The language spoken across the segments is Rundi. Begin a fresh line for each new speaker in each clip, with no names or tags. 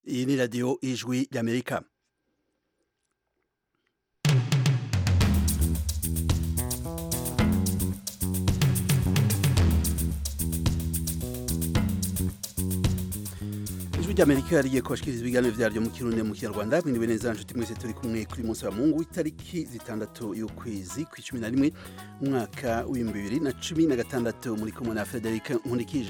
iyi ni radiyo ijwi ry'amerika ijwi ry'amerika rigiye kubashikiriza ibiganiro vyaryo mu kirundi mu kinyarwanda mwiriwe neza nshuti mwese turi kumwe kuri munsi wa mungu itariki zitandatu y'ukwezi kw'icumi na rimwe umwaka w'ibihumbi bibiri na cumi na gatandatu muri kumwe na frederic nkundikije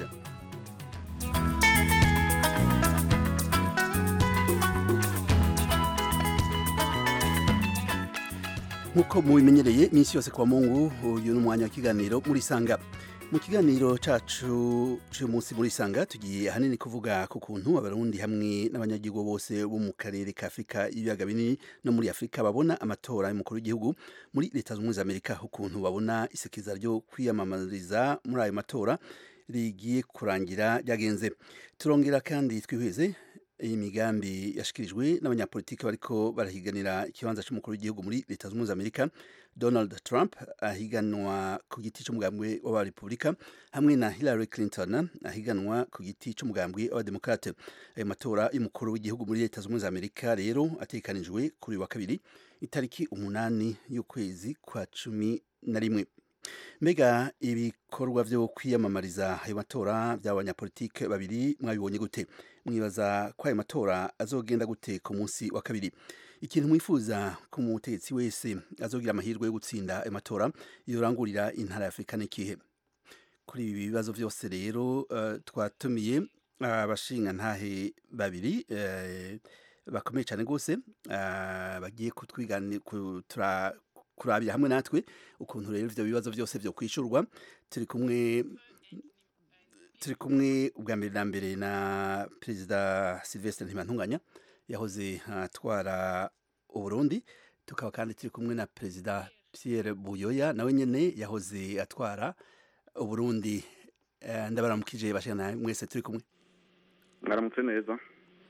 nk'uko mubimenyereye iminsi yose kwa mungu uyu ni umwanya w'ikiganiro muri sanga mu kiganiro cacu c'uyu munsi muri sanga tugiye ahanini kuvuga ku kuntu abarundi hamwe n'abanyagihugu bose bo mu karere ka afurika y'ibiyaga binini no muri afurika babona amatora y'umukuru w'igihugu muri leta zunze ubumwe za amerika ukuntu babona isekeza ryo kwiyamamariza muri ayo matora rigiye kurangira ryagenze turongera kandi twihweze iyi migambi yashikirijwe n'abanyapolitiki bariko barahiganira ikibanza c'umukuru w'igihugu muri leta zunze ubumwe za amerika donald trump ahiganwa ku giti c'umugambwe w'abarepubulika hamwe na hillary clinton ahiganwa ku giti c'umugambwe w'abademokrate ayo matora y'umukuru w'igihugu muri leta zunze ubumwe za amerika rero ategekanijwe kuri wa kabiri itariki umunani y'ukwezi kwa cumi na rimwe mbega ibikorwa vyo kwiyamamariza ayo matora by'abanyapolitike babiri mwabibonye gute mwibaza ko ayo matora azogenda gute ku munsi wa kabiri ikintu mwifuza ko umutegetsi wese azogira amahirwe yo gutsinda ayo matora yorangurira intara ya afurika n'ikihe kuri ibi bibazo vyose rero uh, twatumiye abashinga uh, ntahe babiri uh, bakomeye cyane rwose bagiye kutwiganira kurabira hamwe natwe ukuntu rero ivyo bibazo byose vyo kwishurwa turi kumwe turi kumwe ubwa mbere na mbere na perezida Sylvestre Ntibantunganya yahoze atwara Uburundi tukaba kandi turi kumwe na perezida Pierre Buyoya nawe nyene yahoze atwara Uburundi ndabaramukije bashana mwese turi kumwe
mwaramutse neza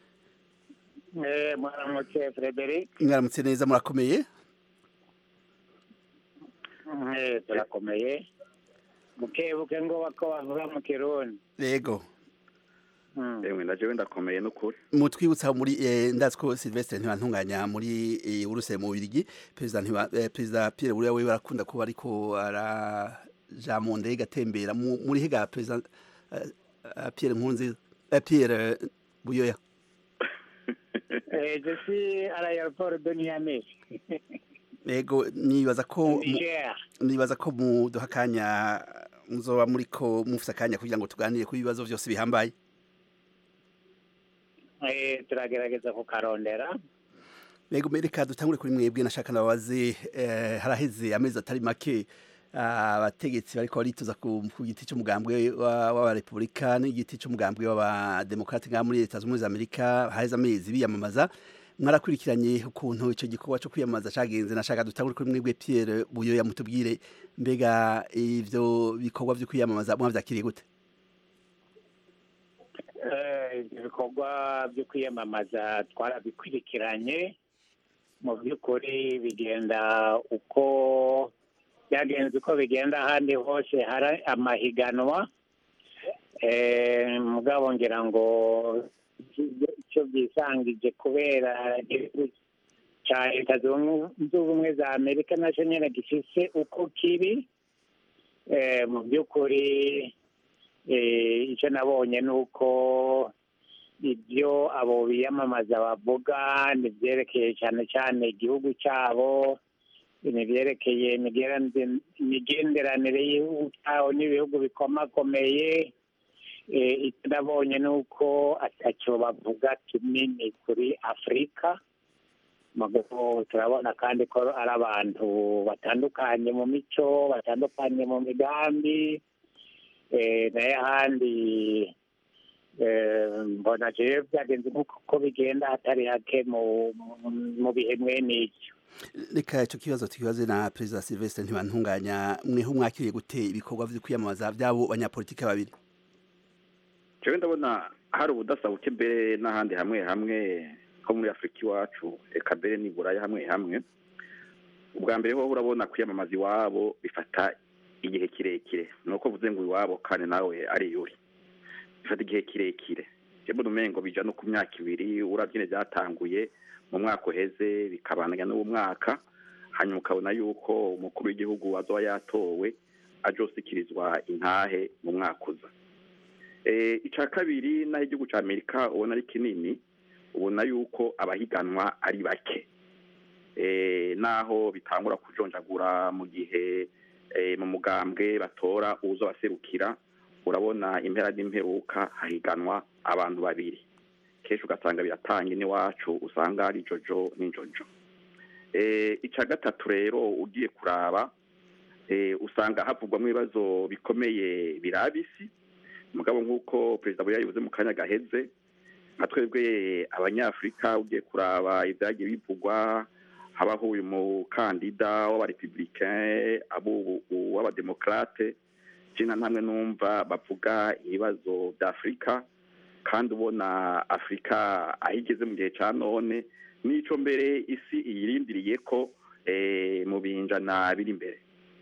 mwaramutse Frederic
mwaramutse neza murakomeye
turakomeye bukebuke ngo bako bavuga mu kirundi
yego
yewe ndaje wenda akomeye n'ukuri
mutwibutsa muri ndazi ko Sylvestre ntibantunganya muri uruse mu Birigi perezida ntiba perezida Pierre Buyoya we barakunda kuba ariko araja mu ndege atembera muri hega perezida Pierre Nkunzi Pierre Buyoya
je suis à l'aéroport de Niamey
Ego nibaza ko nibaza ko muduha akanya muzoba muriko mufite akanya kugira ngo tuganire ku bibazo byose bihambaye
turagerageza kukarondera
Ego mereka dutangure kuri mwebwe nashaka nababaze haraheze amezi atari make abategetsi bariko barituza ku giti c'umugambwe w'abarepubulika n'igiti c'umugambwe w'abademokrate ngaha muri leta zunze ubumwe za amerika haheze amezi biyamamaza mwarakurikiranye ukuntu icyo gikorwa cyo kwiyamamaza cyagenze nashaka dutangure kuri mwebwe Pierre Buyoya mutubwire mbega ivyo bikorwa vyo kwiyamamaza mwavyakiriye gute
ibikorwa byo kwiyamamaza twarabikurikiranye mu by'ukuri bigenda uko byagenze uko bigenda ahandi hose hari amahiganwa mugabo ngira ngo icyo byisangije kubera igihugu cya leta zunze ubumwe za amerika nacyo nyine gifise uko kiri mu by'ukuri icyo nabonye ni uko ibyo abo biyamamaza bavuga ni byerekeye cyane cyane igihugu cyabo ni byerekeye imigenderanire y'igihugu cyabo n'ibihugu bikomakomeye icyo nabonye ni uko atacyo bavuga kinini kuri afurika turabona kandi ko ari abantu batandukanye mu mico batandukanye mu migambi nayo ahandi mbona jewe byagenze nk'uko bigenda hatari hake mu bihe mwene icyo
reka icyo kibazo tukibaze na perezida Sylvestre ntibantunganya mweho mwakiriye gute ibikorwa byo kwiyamamaza by'abo banyapolitike babiri
jewe ndabona hari ubudasa buke mbere n'ahandi hamwe hamwe ko muri afurika iwacu reka mbere niburayi hamwe hamwe ubwa mbere ho urabona kwiyamamaza iwabo bifata igihe kirekire ni uko uvuze ngo iwabo kandi nawe ari yuri bifata igihe kirekire mbona umengo bija no ku myaka ibiri uravye byatanguye mu mwaka uheze bikabananya n'uwo mwaka hanyuma ukabona yuko umukuru w'igihugu azoba yatowe ajosikirizwa intahe mu mwaka uza icya kabiri naho igihugu cya amerika ubona ari kinini ubona yuko abahiganwa ari bake naho bitangura kujonjagura mu gihe mu mugambwe batora uza baserukira urabona impera n'imperuka hahiganwa abantu babiri kenshi ugasanga biratanga n'iwacu usanga ari jojo n'injojo icya gatatu rero ugiye kuraba usanga havugwamo ibibazo bikomeye biraba isi mugabo nk'uko perezida buya yabivuze mu kanya gaheze nka twebwe abanyafurika ugiye kuraba ibyagiye bivugwa habaho uyu mukandida w'abarepublicain abo w'abademokarate jina ntamwe numva bavuga ibibazo bya afurika kandi ubona afurika aho igeze mu gihe cya none n'icyo mbere isi iyirindiriye ko mu binjana biri imbere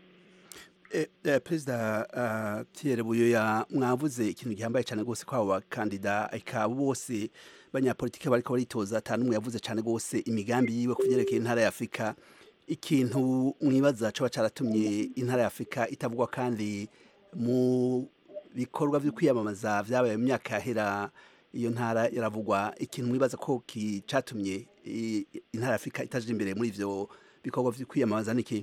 perezida Pierre buyoya mwavuze ikintu gihambaye cyane rwose ko abo bakandida eka bose banyapolitike bariko baritoza atanu umwe yavuze cyane rwose imigambi yiwe ku byerekeye intara ya afurika ikintu mwibaza coba caratumye intara ya afurika itavugwa kandi mu bikorwa vyo kwiyamamaza vyabaye mu myaka yahera iyo ntara yaravugwa ikintu mwibaza ko catumye intara ya afurika itaje imbere muri ivyo bikorwa vyo kwiyamamaza niki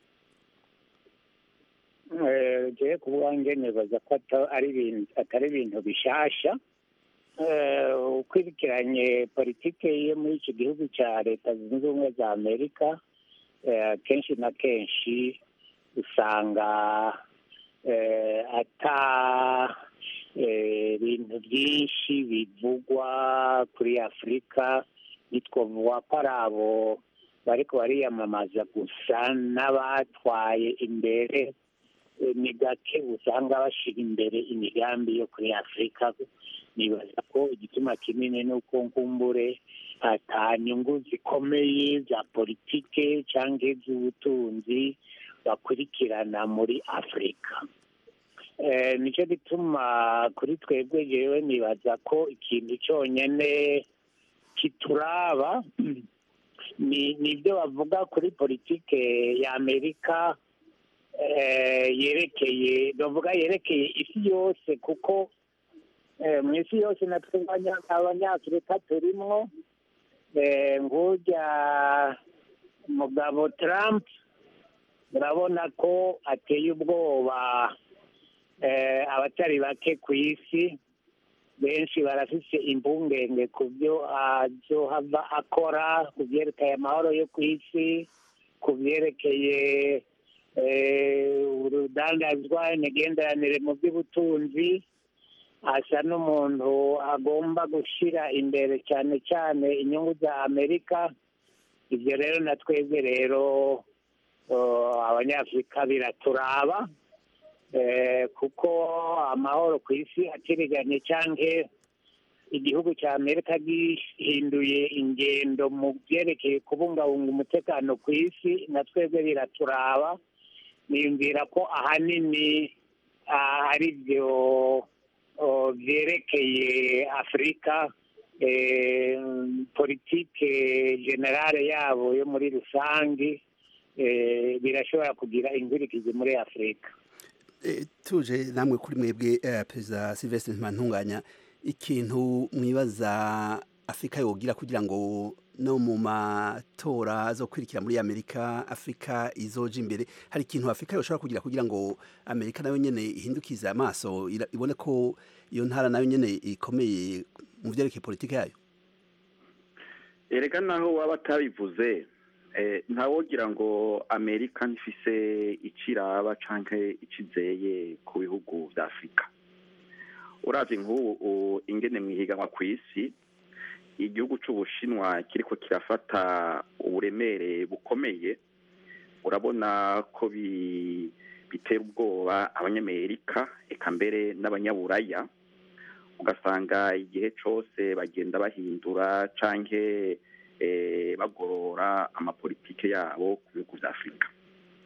jewe ku bwanjye nibaza ko atari ibintu bishasha ukurikiranye politike yo muri iki gihugu cya leta zunze ubumwe za amerika kenshi na kenshi usanga ata ibintu byinshi bivugwa kuri afurika bitwavuga ko ari abo bariko bariyamamaza gusa n'abatwaye imbere ni gake usanga bashyira imbere imigambi yo kuri afurika nibaza ko igituma kinini ni uko nkumbure ata nyungu zikomeye za politike cyangwa iz'ubutunzi bakurikirana muri afurika nicyo gituma kuri twebwe yewe nibaza ko ikintu cyonyine kituraba ni ibyo bavuga kuri politike ya amerika yerekeye bavuga yerekeye isi yose kuko mu isi yose natwe abanyafurika turimo ngujya umugabo Trump urabona ko ateye ubwoba abatari bake ku isi benshi barafise impungenge ku byo azohava akora ku byerekeye amahoro yo ku isi ku byerekeye urudandazwa imigenderanire mu by'ubutunzi asa n'umuntu agomba gushyira imbere cyane cyane inyungu za amerika ibyo rero na twebwe rero abanyafurika biraturaba kuko amahoro ku isi atiriganye cyangwa igihugu cya amerika gihinduye ingendo mu byerekeye kubungabunga umutekano ku isi na twebwe biraturaba niyumvira ko ahanini ari byo byerekeye afurika politike generale yabo yo muri rusange birashobora kugira ingurikizi muri afurika
tuje namwe kuri mwebwe perezida silvestre ntibantunganya ikintu mwibaza afurika yogira kugira ngo no mu matora zo kwirikira muri amerika afurika izoja imbere hari ikintu afurika yoshobora kugira kugira ngo amerika nayo nyene ihindukize amaso ibone ko iyo ntara nayo nyene ikomeye mu vyerekeye politike yayo
erega naho waba atabivuze ntawogira ngo amerika ntifise iciraba canke icizeye ku bihugu vya afurika uravye nk'ubu ingene mwihiganwa ku isi igihugu c'ubushinwa kiriko kirafata uburemere bukomeye urabona ko bitera ubwoba abanyamerika eka mbere n'abanyaburaya ugasanga igihe cose bagenda bahindura canke bagorora amapolitike yabo ku bihugu vya afurika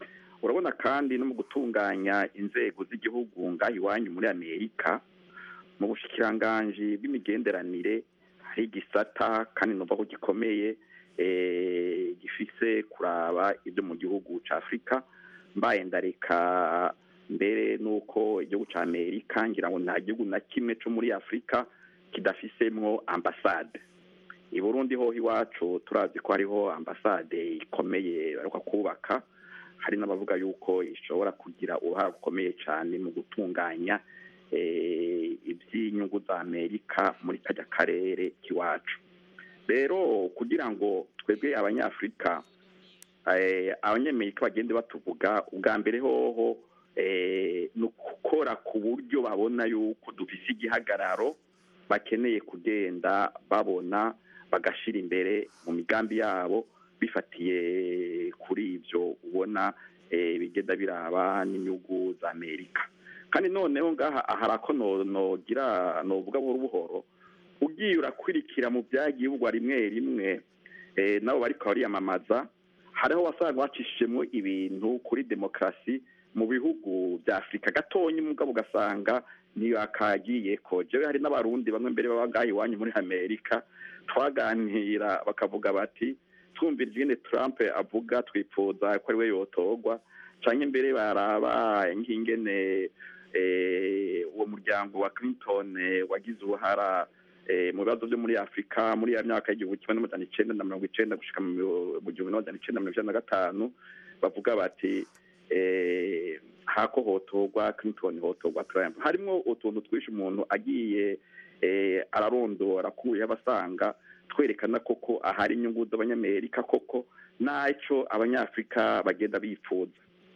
urabona kandi no mu gutunganya inzego z'igihugu ngaho iwanyu muri amerika mu bushikiranganji bw'imigenderanire hari igisata kandi numva ko gikomeye gifise kuraba ibyo mu gihugu cya afurika mbaye ndareka mbere nuko igihugu cya amerika ngira ngo nta gihugu na kimwe cyo muri afurika kidafisemwo ambasade i burundi ho iwacu turazi ko hariho ambasade ikomeye baruka kubaka hari n'abavuga yuko ishobora kugira uruhare rukomeye cyane mu gutunganya iby'inyungu za amerika muri kajya karere k'iwacu rero kugira ngo twebwe abanyafurika abanyamerika bagende batuvuga ubwa mbere hoho ni ukukora ku buryo babona yuko dufise igihagararo bakeneye kugenda babona bagashyira imbere mu migambi yabo bifatiye kuri ibyo ubona bigenda biraba n'inyungu za amerika kandi noneho ngaha hari ako nogira novuga buhoro buhoro ugiye urakurikira mu byagihugwa rimwe rimwe nabo bariko bariyamamaza hariho wasanga bacishijemo ibintu kuri demokarasi mu bihugu bya afurika gatonya umugabo ugasanga ntiyakagiye ko jewe hari n'abarundi bamwe mbere baba ngaha iwanyu muri amerika twaganira bakavuga bati twumvira ingene trump avuga twifuza ko ari we yotorwa canke mbere baraba nk'ingene uwo muryango wa clinton wagize uruhara mu bibazo byo muri afurika muri ya myaka y'igihumbi kimwe n'amajana icenda na mirongo icenda gushika mu gihumbi n'amajana icenda na mirongo icenda na gatanu bavuga bati hako hotorwa clinton hotorwa trump harimwo utuntu twinshi umuntu agiye ararondora kuye abasanga twerekana koko ahari inyungu z'abanyamerika koko n'icyo abanyafurika bagenda bifuza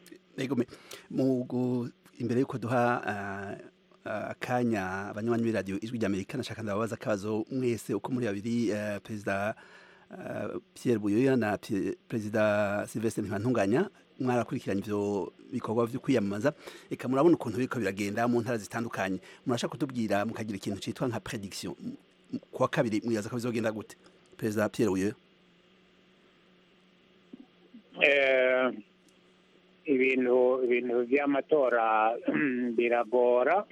imbere y'uko duha akanya abanywanyi b'iradiyo ijwi ry'amerika nashaka ndababaza akabazo mwese uko muri babiri perezida Pierre Buyoya na perezida Sylvestre Ntibantunganya mwarakurikiranye ivyo bikorwa vyo kwiyamamaza eka murabona ukuntu biriko biragenda mu ntara zitandukanye murashaka kutubwira mukagira ikintu citwa nka prediction kuwa kabiri mwibaza ko bizogenda gute perezida Pierre Buyoya
ibintu ibintu by'amatora biragora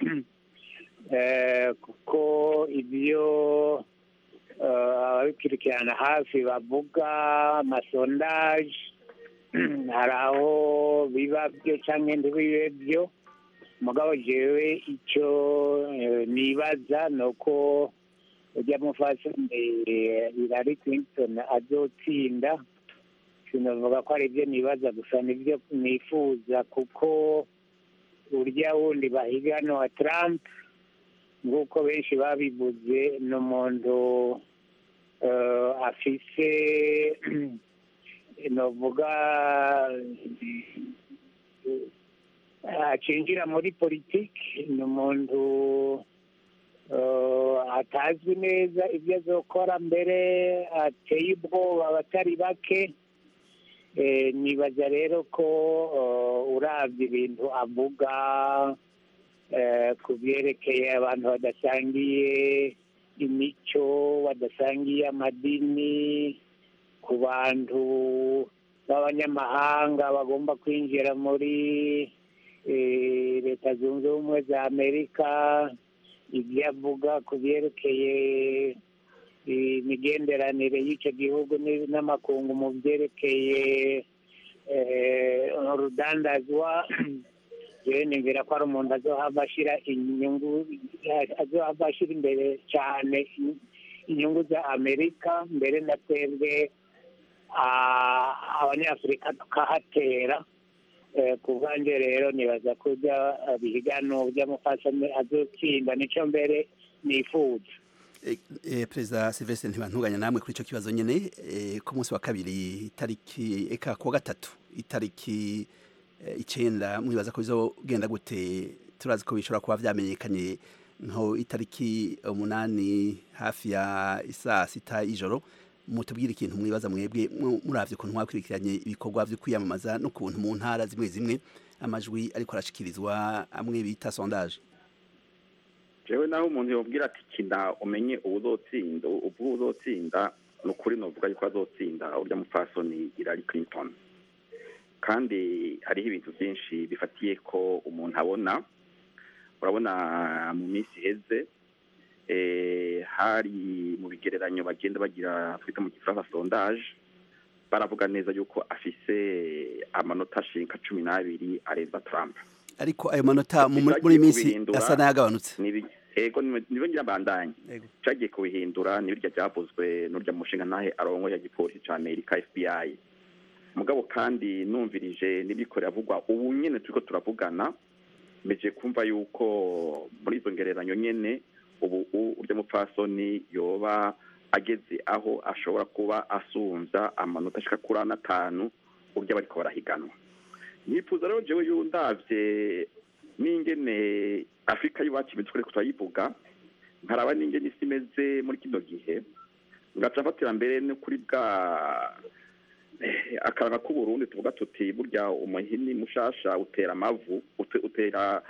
kuko ibyo ababikurikirana hafi bavuga amasondaje hari aho biba byo cyangwa ntibibe byo mugabo jewe icyo nibaza ni uko ujya mufasoni Hillary Clinton azotsinda sinavuga ko ari ibyo nibaza gusa nibyo nifuza kuko urya wundi bahigana wa Trump nk'uko benshi babivuze ni umuntu afise novuga acinjira muri politiki ni umuntu atazwi neza ibyo azokora mbere ateye ubwoba abatari bake nibaza rero ko urabye ibintu avuga ku byerekeye abantu badasangiye imico badasangiye amadini ku bantu b'abanyamahanga bagomba kwinjira muri leta zunze ubumwe za amerika ibyo avuga ku byerekeye imigenderanire y'icyo gihugu n'amakungu mu byerekeye urudandazwa yewe nimvira ko ari umuntu azohava ashyira inyungu azohava ashyira imbere cyane inyungu za amerika mbere na twebwe abanyafurika tukahatera ku bwanjye rero nibaza ko bihigano by'amufasha azotsinda nicyo mbere nifuza
perezida Sylvestre ntibantunganya namwe kuri icyo kibazo nyine ku munsi wa kabiri itariki eka kuwa gatatu itariki icyenda mwibaza ko bizogenda gute turazi ko bishobora kuba byamenyekanye nko itariki umunani hafi ya isaa sita y'ijoro mutubwire ikintu mwibaza mwebwe muravye ukuntu mwakurikiranye ibikorwa vyo kwiyamamaza n'ukuntu mu ntara zimwe zimwe amajwi ariko arashikirizwa amwe bita sondage
jewe naho umuntu yobwira ati kina umenye ubuzotsinda uvuga uzotsinda ni ukuri novuga yuko azotsinda urya mupfasoni Hillary Clinton kandi hariho ibintu byinshi bifatiye ko umuntu abona urabona mu minsi iheze hari mu bigereranyo bagenda bagira twita mu gifaransa sondage baravuga neza yuko afise amanota ashinga cumi n'abiri areza Trump
ariko ayo manota muri iyi minsi asa n'ayagabanutse
ego nibo ngira bandanye cagiye kubihindura nibirya byavuzwe n'urya mushinga ntahe arongo ya gipolisi ca amerika fbi mugabo kandi numvirije n'ibikorera avugwa ubu nyene turiko turavugana meje kumva yuko muri izo ngereranyo nyene ubu urya mupfasoni yoba ageze aho ashobora kuba asunza amanota ashika kuri ane atanu urya bariko barahiganwa nifuza rero jewe yundavye n'ingene afurika y'iwacu imeze turiko turayivuga nkaraba n'ingene isi imeze muri kino gihe ngaca mfatira mbere no kuri bwa akaranga k'uburundi tuvuga tuti burya umuhini mushasha utera amavu utera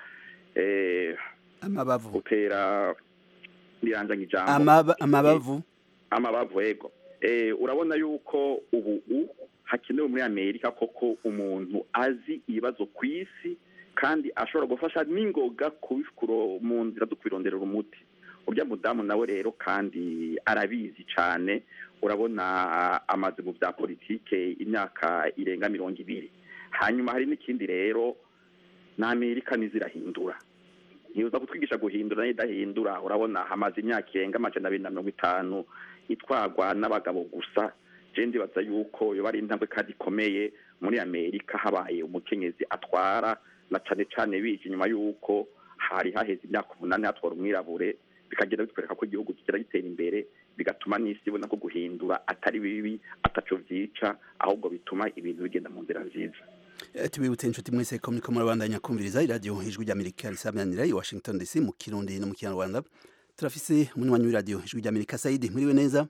amabavu
utera biranzanye ijambo
amabavu
amabavu yego urabona yuko ubu hakenewe muri amerika koko umuntu azi ibibazo ku isi kandi ashobora gufasha n'ingoga kubikuro mu nzira zo kubironderera umuti urya mudamu nawe rero kandi arabizi cyane urabona amaze mu bya politike imyaka irenga mirongo ibiri hanyuma hari n'ikindi rero n'amerika n'izirahindura ntibuza kutwigisha guhindura n'idahindura urabona hamaze imyaka irenga amajana abiri na mirongo itanu itwagwa n'abagabo gusa je ndibaza yuko yoba ari intambwe kandi ikomeye muri amerika habaye umukenyezi atwara na cane cane bije inyuma yuko hari haheze imyaka umunani hatwara umwirabure bikagenda bitwereka ko igihugu kigera gitera imbere bigatuma n'isi ibona ko guhindura atari bibi ataco vyica ahubwo bituma ibintu bigenda mu nzira nziza
tubibutse inshuti mwese ko muriko murabandanya kumviriza iradiyo ijwi ry'amerika risabanira i washington dc mu kirundi no mu kinyarwanda turafise umunywanyi w'iradiyo ijwi ry'amerika saidi mwiriwe neza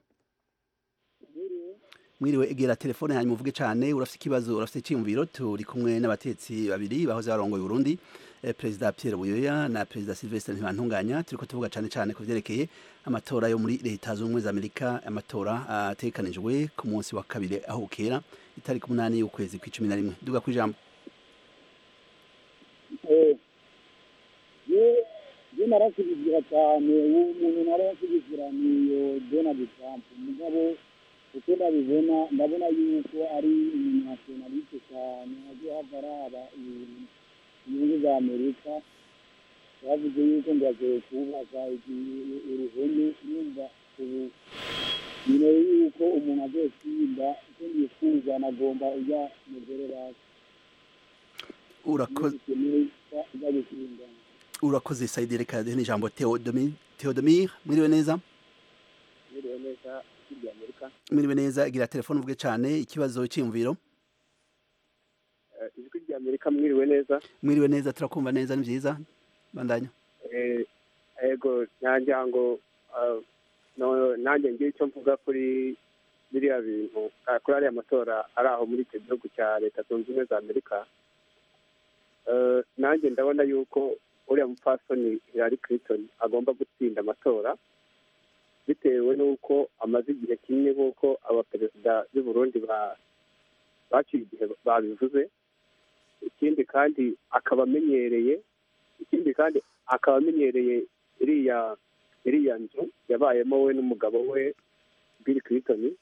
mwiriwe egera telefone hanyuma uvuge cyane urafite ikibazo urafite icyiyumviro turi kumwe n'abatetsi babiri bahoze barongoye Burundi eh, perezida Pierre Buyoya na perezida Sylvestre Ntibantunganya turiko tuvuga cyane cyane ku vyerekeye amatora yo muri leta z'ubumwe za Amerika amatora atekanijwe ku munsi wa kabiri aho bukera itariki umunani y'ukwezi kw'icumi na rimwe duga kwijambo
je narashyigikira cyane uwo muntu narashyigikira niyo donald trump mugabo uko ndabibona ndabona yuko ari umunyasionaliste cyane aje hava araba ibintu inyungu za amerika bavuze yuko ngo agiye kubaka uruhome yumva ubu nyine yuko umuntu agiye kwimba icyo yifuza nagomba ujya mugore basi
urakoze
ujya gusingana
urakoze saidi reka duhe n'ijambo Theodomir Theodomir mwiriwe neza
biriwe neza hirya amerika
mwiriwe neza gira telefone uvuge cyane ikibazo cyiyumviro
ijwi rya amerika mwiriwe neza
mwiriwe neza turakumva neza ni byiza bandanya
yego nanjye ngo nanjye ngira icyo mvuga kuri biriya bintu kuri ariya matora ari aho muri icyo gihugu cya leta zunze ubumwe za amerika nanjye ndabona yuko uriya mupfasoni Hillary Clinton agomba gutsinda amatora bitewe n'uko amaze igihe kinini nk'uko abaperezida b'i Burundi baciye igihe babivuze ikindi kandi akaba amenyereye ikindi kandi akaba amenyereye iriya iriya nzu yabayemo we n'umugabo we Bill Clinton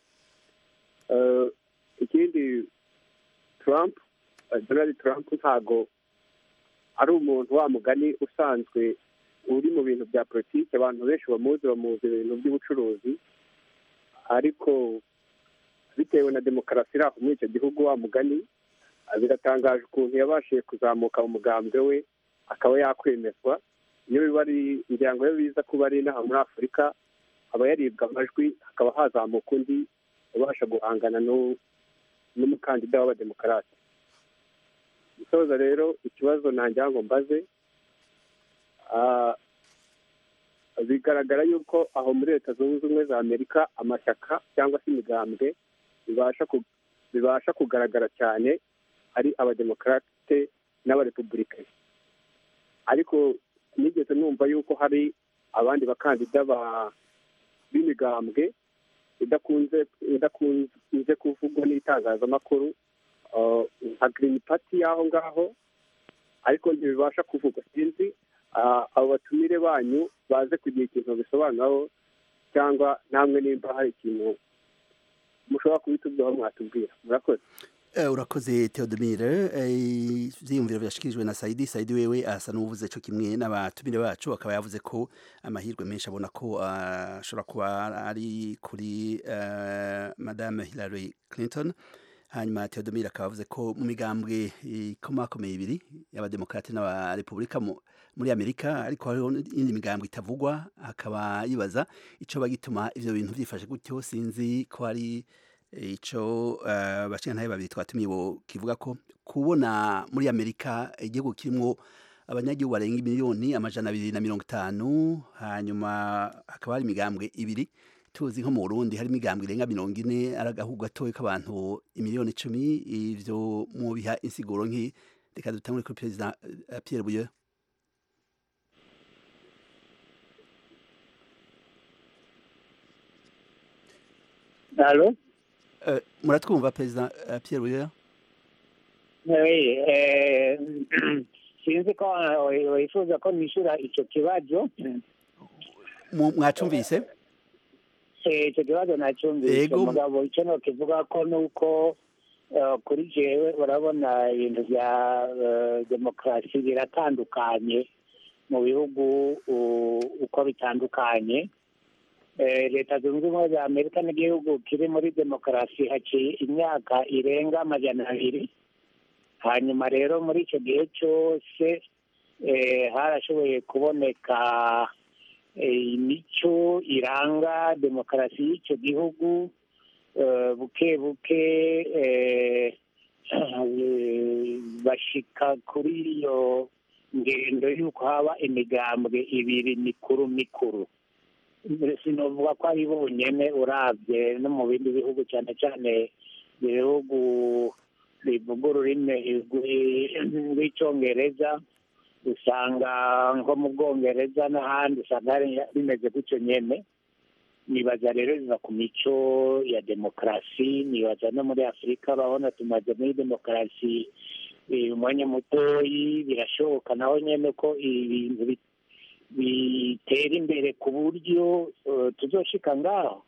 ikindi Trump Donald Trump ntago ari umuntu wa mugani usanzwe uri mu bintu bya politiki abantu benshi bamuzi bamuzi ibintu by'ubucuruzi ariko bitewe na demokarasi iri aho muri icyo gihugu wa mugani biratangaje ukuntu yabashije kuzamuka mu mugambwe we akaba yakwemezwa iyo biba ari ngira ngo iyo biza kuba ari inaha muri afurika aba yaribwa amajwi hakaba hazamuka undi ubasha guhangana n'umukandida w'abademokarate gusoza rero ikibazo ntangira ngo mbaze bigaragara yuko aho muri leta zunze ubumwe za amerika amashyaka cyangwa se imigambwe bibasha kugaragara cyane ari abademokarate n'abarepubulika ariko nigeze numva yuko hari abandi bakandida b'imigambwe idakunze kuvugwa n'itangazamakuru nka girini pati y'aho ngaho ariko ntibibasha kuvugwa sinzi ah, abo batumire banyu baze kugira ikintu bisobanuraho cyangwa namwe nimba hari ikintu mushobora kubitubwiraho mwatubwira murakoze
Eh, urakoze Theodomire eh, ivyiyumviro vyashikirijwe na Saidi Saidi wewe asa n'uvuze co kimwe n'abatumire bacu akaba yavuze ko amahirwe menshi abona ko ah, ashobora kuba ari kuri eh, Madame Hillary Clinton hanyuma Theodomire akaba yavuze ko mu migambwe ikomakomeye ibiri y'abademokrate n'abarepublika mu- muri Amerika ariko hariho indi migambwe itavugwa akaba yibaza ico bagituma ivyo bintu vyifashe gutyo sinzi ko ari ico uh, bashintaye babiri twatumiye bo kivuga ko kubona muri Amerika igihugu kirimwo abanyagihugu barenga miliyoni amajana abiri na mirongo itanu hanyuma hakaba hari imigambwe ibiri tuzi nko mu Burundi hari imigambwe irenga mirongo ine ari agahugu gatoya k'abantu imiliyoni icumi ivyo mubiha insiguro nki reka dutangure kuri perezida uh, Pierre Buyoya
Alo?
uh, muratwumva perezida uh, Pierre Buyoya
Oui, eh, sinzi ko eh, wifuza ko nishura ico kibazo
Mu- mwacumvise
Eh, ico kibazo nacumvise
Yego.
mugabo ico nokivuga ko nuko eh, kuri jewe urabona ibintu vya eh, demokarasi biratandukanye mu bihugu u- uko bitandukanye Eh, leta zunze ubumwe za amerika n'igihugu kiri muri demokarasi haciye imyaka irenga amajana abiri hanyuma rero muri icyo gihe cyose eh, harashoboye kuboneka eh, imico iranga demokarasi y'icyo gihugu eh, buke buke eh, eh, bashika kuri iyo ngendo y'uko haba imigambwe ibiri mikuru mikuru sinovuga ko ari bonyene urabye no mu bindi bihugu cyane cyane ibihugu bivuga ururimi rw'i- rw'icyongereza usanga nko mu bwongereza n'ahandi usanga hari- bimeze gutyo nyene nibaza rero biva ku mico ya demokarasi nibaza no muri afurika urabona tumaze muri demokarasi eh, umwanya mutoyi birashoboka naho nyene ko ibintu bi- bitera imbere ku buryo eh, tuzoshika ngaho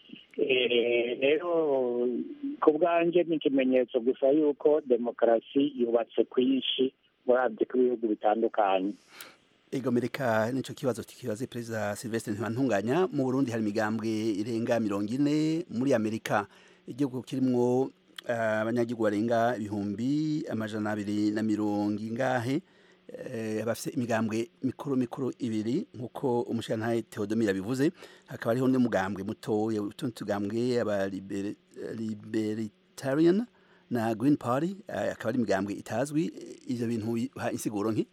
Eh, rero ku bwanjye ni ikimenyetso gusa yuko demokarasi yubatse kwinshi murabye ku bihugu bitandukanye
Ego mereka nico kibazo tukibaze perezida Sylvestre Ntibantunganya mu Burundi hari imigambwe irenga mirongo ine muri Amerika igihugu kirimwo eh, abanyagihugu barenga ibihumbi amajana abiri na mirongo ingahe eh, bafise imigambwe mikuru mikuru ibiri nkuko umushirantahe Theodomire bivuze hakaba hariho n'umugambwe muto utundi tugambwe aba liberi- libertarian na Green Party eh, akaba ari imigambwe itazwi ivyo bintu biha insiguro nki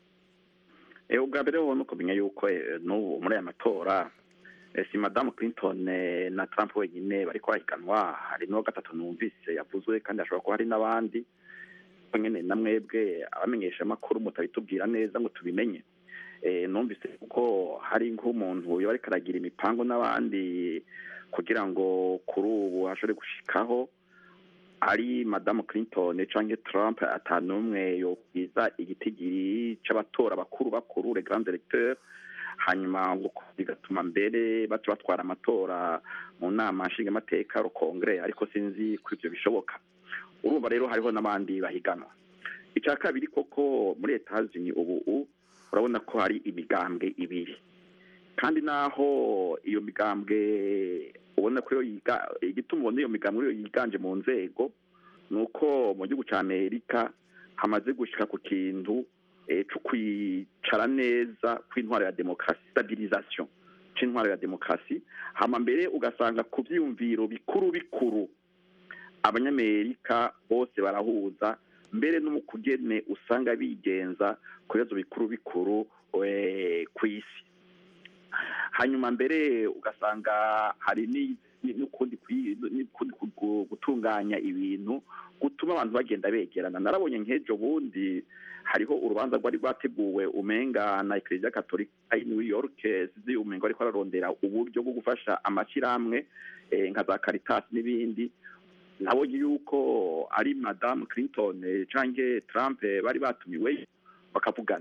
Eh, ubwa mbere ho nuko menya yuko eh, n'ubu muri aya matora eh, si madamu clinton eh, na trump wenyine bariko barahiganwa hari n'uwa gatatu numvise yavuzwe kandi hashobora kuba hari n'abandi ko nyene na mwebwe abamenyesha amakuru mutabitubwira neza ngo tubimenye eh, numvise ko hari nk'umuntu yoba ariko aragira imipango n'abandi kugira ngo kuri ubu hashobore gushikaho ari madamu clinton canke trump atanumwe yobwiza igitigiri c'abatora bakuru bakuru le grand electeur hanyuma ngo bigatuma mbere baca batwara amatora mu nama nshingamateka rukongere ariko sinzi ko ivyo bishoboka urumva rero hariho n'abandi bahiganwa icya kabiri koko muri etazini ubu u- urabona ko hari imigambwe ibiri kandi naho iyo migambwe ubona ko iyo yiga igituma ubona iyo migambwe iyo yiganje mu nzego ni uko mu gihugu cya amerika hamaze gushyika ku kintu eh, co kwicara neza kw'intwaro ya demokarasi stabilisation c'intwaro ya demokarasi hama mbere ugasanga ku vyiyumviro bikuru bikuru abanyamerika bose barahuza mbere no mu kugene usanga bigenza ku bibazo bikuru bikuru eh, kw'isi hanyuma mbere ugasanga hari ni- ni- n'ukundi kwi- n'ukundi ku- gutunganya ibintu gutuma abantu bagenda begerana narabonye nk'ejo bundi hariho urubanza rwari rwateguwe umenga na ekereziya katolika i new york sizi umenga ariko ararondera uburyo bwo gufasha amashyirahamwe eh, nka za caritas n'ibindi nabonye yuko ari madamu clinton eh, canke trump eh, bari batumiweyo bakavugana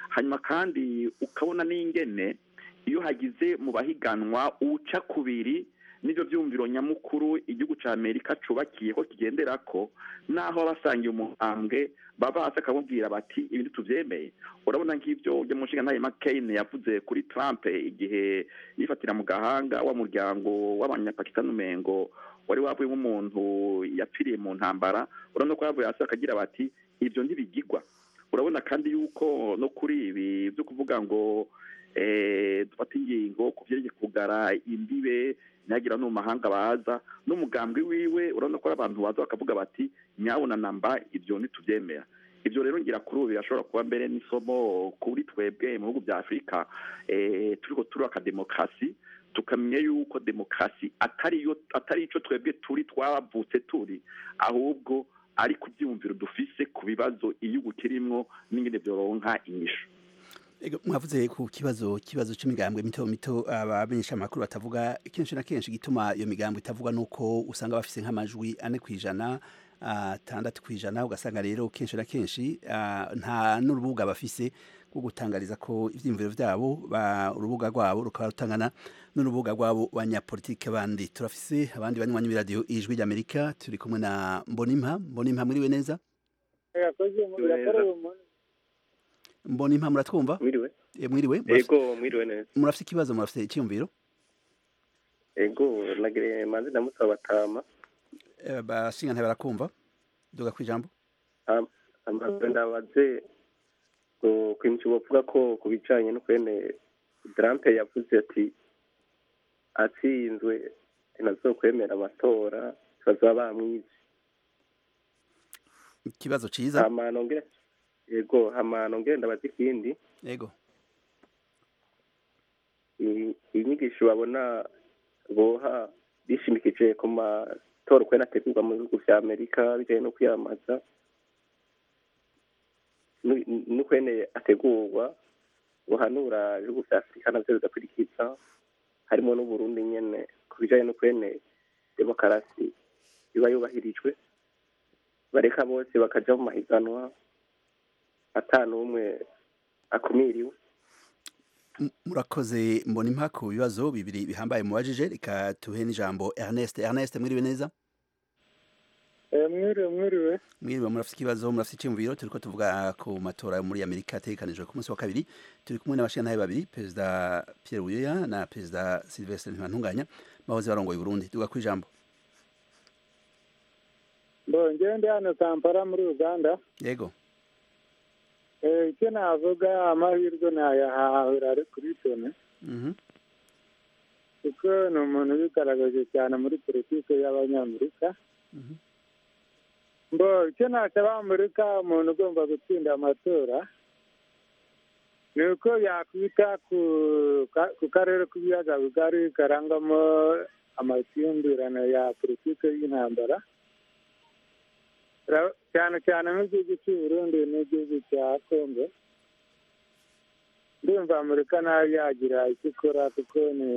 hanyuma kandi ukabona n'ingene iyo hagize mu bahiganwa uca kubiri n'ibyo byumviro nyamukuru igihugu cya amerika cubakiye ko kigendera ko naho abasangiye umuhambwe baba hasi akamubwira bati ibindi tubyemeye urabona nk'ibyo ujya mu nshinga ntayo makeyine yavuze kuri trump igihe yifatira mu gahanga wa muryango w'abanyapakistani umengo wari wavuye nk'umuntu yapfiriye mu ntambara urabona ko yavuye hasi akagira bati ibyo ntibigigwa urabona kandi yuko no kuri ibi byo kuvuga ngo dufate ingingo ku byerekeye kugara imbibe ntihagira no mu mahanga baza n'umugambwe wiwe urabona ko ari abantu baza bakavuga bati nyabona namba ibyo ntitubyemera ibyo rero ngira kuri ubu birashobora kuba mbere n'isomo kuri twebwe mu bihugu bya afurika turiho turubaka demokarasi tukamenya yuko demokarasi atari icyo twebwe turi twavutse turi ahubwo ari ku byiyumviro dufise ku bibazo igihugu kirimo n'ingene byoronka inyishu
mwavuze ku kibazo kibazo cy'imigambwe mito mito abamenyesha amakuru batavuga kenshi na kenshi gituma iyo migambwe itavuga nuko usanga bafise nk'amajwi ane ku ijana atandatu ku ijana ugasanga rero kenshi na kenshi nta n'urubuga bafise rwo gutangariza ko ibyiyumviro byabo urubuga rwabo rukaba rutangana n'urubuga rwabo banyapolitike bandi turafise abandi banywanyi b'iradiyo ijwi ry'amerika turi kumwe na mbonimpa mbonimpa mwiriwe neza mbonimpa muratwumva
mwiriwe
mwiriwe
yego mwiriwe neza
murafite ikibazo murafite icyiyumviro
yego nagire manzi ndamusaba batama
bashinga barakumva duga ku ijambo
amaze ndabaze ku kintu bavuga ko ku bijyanye no kwene darampe yavuze ati atsinzwe ntazo kwemera amatora bazaba bamwize
ikibazo cyiza
hamanongere yego hamanongere ndabaze ikindi
yego
inyigisho babona boha bishimikije ku matora uko ategurwa mu bihugu vya amerika bijanye no kwiyamamaza n'ukwene ategurwa buhanura ibihugu vya afurika navyo bigakurikiza harimo n'uburundi nyene ku bijanye n'ukwene demokarasi iba yubahirijwe bareka bose bakaja mu mahiganwa ata n'umwe akumiriwe
murakoze mbona impa ku bibazo bibiri bihambaye mubajije reka tuhe n'ijambo ernest ernest mwiriwe neza
mwiriwe mwiriwe
mwiriwe murafite ikibazo murafite icyumviro turi ko tuvuga ku matora muri amerika ategekanijwe ku munsi wa kabiri turi kumwe n'abashingantahe babiri perezida pierre buyoya na perezida sylvestre ntibantunganya bahoze barongoye burundi tuvuga ku ijambo
mbongewe ndi hano kampala muri uganda
yego
icyo navuga amahirwe nayahahura ari kuri tone kuko ni umuntu wigaragaje cyane muri politiki y'abanyamerika mbo icyo nasaba amerika umuntu ugomba gutsinda amatora ni uko yakwita ku karere k'ibiyaga bigari karangwamo amakimbirane ya politiki y'intambara cyane cyane nk'igihugu cy'u Burundi n'igihugu cya kongo ndumva amerika nayo yagira icyo ikora kuko ni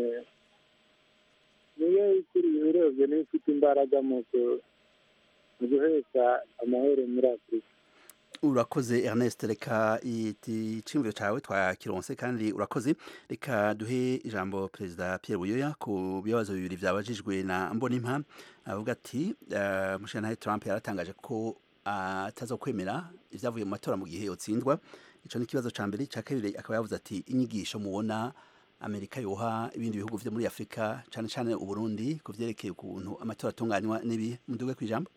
niyo ikuriye urebye niyo ifite imbaraga mu guhesha amahoro muri afurika
urakoze ernest reka icyumviro cyawe twakironse kandi urakoze reka duhe ijambo perezida pierre buyoya ku bibazo bibiri byabajijwe na mbonimpa avuga ati umushinga trump yaratangaje ko ataza kwemera ibyavuye mu matora mu gihe yotsindwa icyo ni ikibazo cya mbere cya kabiri akaba yavuze ati inyigisho mubona amerika yoha ibindi bihugu byo muri afurika cyane cyane uburundi ku byerekeye ukuntu amatora atunganywa n'ibi muduge ku ijambo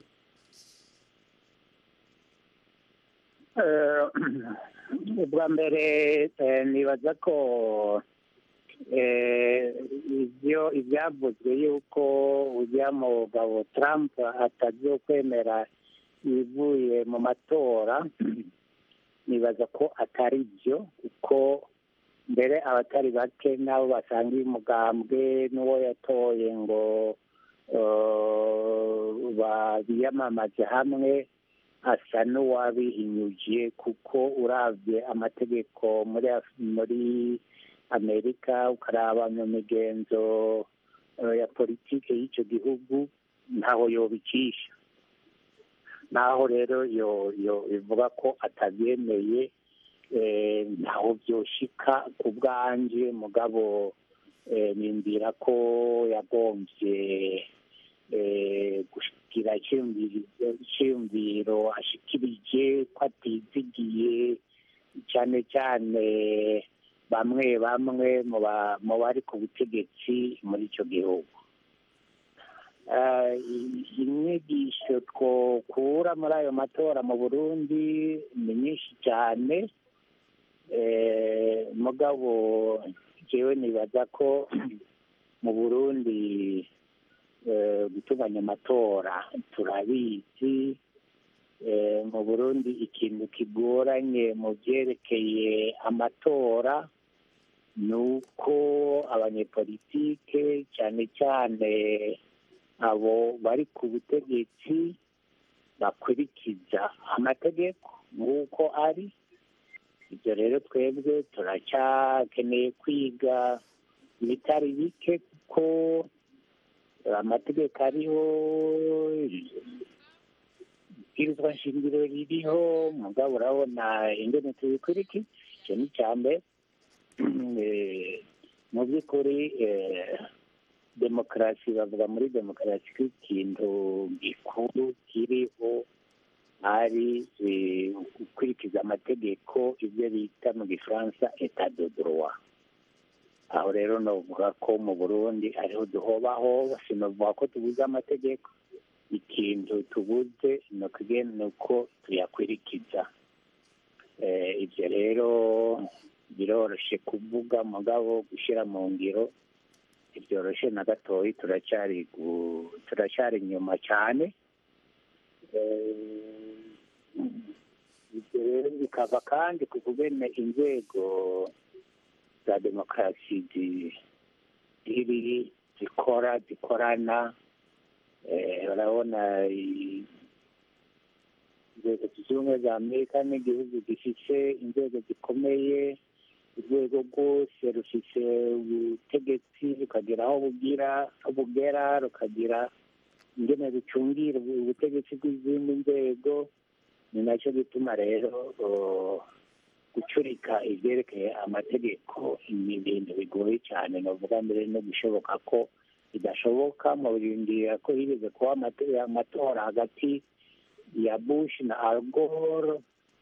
ubwa mbere nibaza ko ibyo ibyavuzwe yuko ujya mu mugabo Trump atagiye kwemera ibivuye mu matora nibaza ko atari byo kuko mbere abatari bake nabo basangiye umugambwe n'uwo yatoye ngo biyamamaze hamwe asa n'uwabihinyuje kuko urabye amategeko muri muri amerika ukaraba mu migenzo ya politiki y'icyo gihugu ntaho yobicisha naho rero yo ivuga ko atabyemeye eh, ntaho byoshika ku bwanje mugabo eh, nimbwira ko yagombye eh, gushikira iciyumviro- iciyumviro ashikirije ko atizigiye cyane cyane bamwe bamwe mu ba- mu bari ku butegetsi muri icyo gihugu Eh, i- inyigisho twokura muri ayo matora mu burundi ni nyinshi cyane Eh, mugabo jewe nibaza ko mu burundi eh, gutunganya amatora turabizi Eh, mu burundi ikintu kigoranye mu byerekeye amatora ni uko abanyepolitike cyane cyane abo bari ku butegetsi bakurikiza amategeko nk'uko ari ibyo rero twebwe turacyakeneye kwiga ibitari bike kuko amategeko ariho ibwirizwa nshingiro ririho mugabo urabona ingene tubikurikiza icyo ni icya mbere Eh, mu by'ukuri eh, demokarasi bavuga muri demokarasi ko ikintu gikuru kiriho ari eh, gukurikiza amategeko ibyo bita mu gifaransa etat de droit aho rero novuga ko mu burundi ariho duhobaho sinovuga ko tubuze amategeko ikintu tubuze ni ukugena ni uko tuyakurikiza Eh, ibyo rero biroroshye kuvuga mugabo gushyira mu ngiro ntibyoroshye na gatoya turacyari gu- turacyari inyuma cyane Eh, ibyo rero bikava kandi ku kugena inzego za demokarasi zi- ziri zikora zikorana Eh, urabona i- inzego zunze ubumwe za amerika n'igihugu gifite inzego zikomeye urwego rwose rufite ubutegetsi rukagera aho bugira aho bugera rukagira ingene rucungira ubutegetsi bw'izindi nzego ni nacyo gituma rero uh, gucurika ibyerekeye amategeko ni ibintu bigoye cyane navuga mbere no gushoboka ko bidashoboka mu birindira ko higeze kuba amate- amatora hagati ya bush na al gore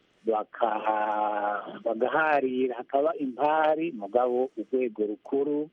baka- bagaharira hakaba impari mugabo urwego rukuru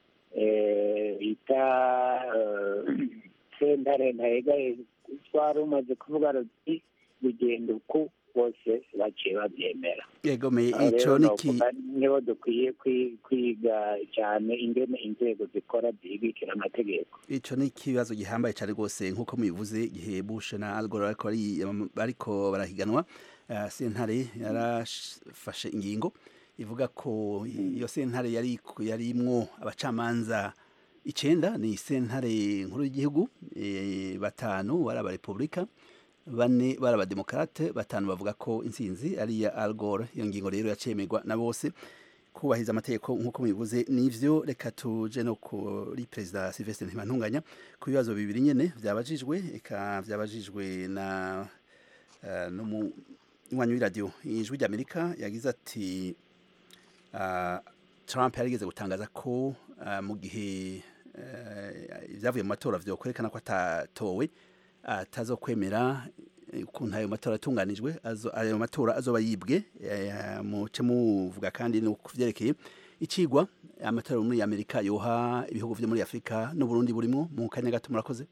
eh, bita eh, sentare ntayegaye twari umaze kuvuga ruti bigenda uku bose baciye babyemera
yegomeye
Aho
ico
rero
niki
novuga niho dukwiye kwi- kwiga cyane ingene inzego zikora zihigikira amategeko
ico ni ikibazo gihambaye cyane rwose nk'uko mubivuze igihe Bush na Al Gore bariko bari- bariko barahiganwa eh, sentare yarafashe ingingo ivuga ko iyo sentare yari yarimwo abacamanza icenda ni sentare nkuru y'igihugu eh, batanu bari abarepublika bane bari abademokrate batanu bavuga ko intsinzi ari iya Al Gore iyo ngingo rero yacemerwa na bose kubahiriza amategeko nk'uko mubivuze nivyo reka tuje no kuri perezida Sylvestre Ntibantunganya ku bibazo bibiri nyene vyabajijwe eka vyabajijwe na uh, n'umunywanyi w'iradiyo ijwi ry'Amerika yagize ati uh, Trump yarigeze gutangaza ko uh, mu gihe uh, ibyavuye mu matora vyokwerekana ko atatowe atazokwemera ukuntu ayo matora atunganijwe azo ayo matora azoba yibwe eh, muce muvuga kandi no kuvyerekeye icigwa amatora muri Amerika yoha ibihugu vyo muri Afrika no Burundi burimo mu kanya gato murakoze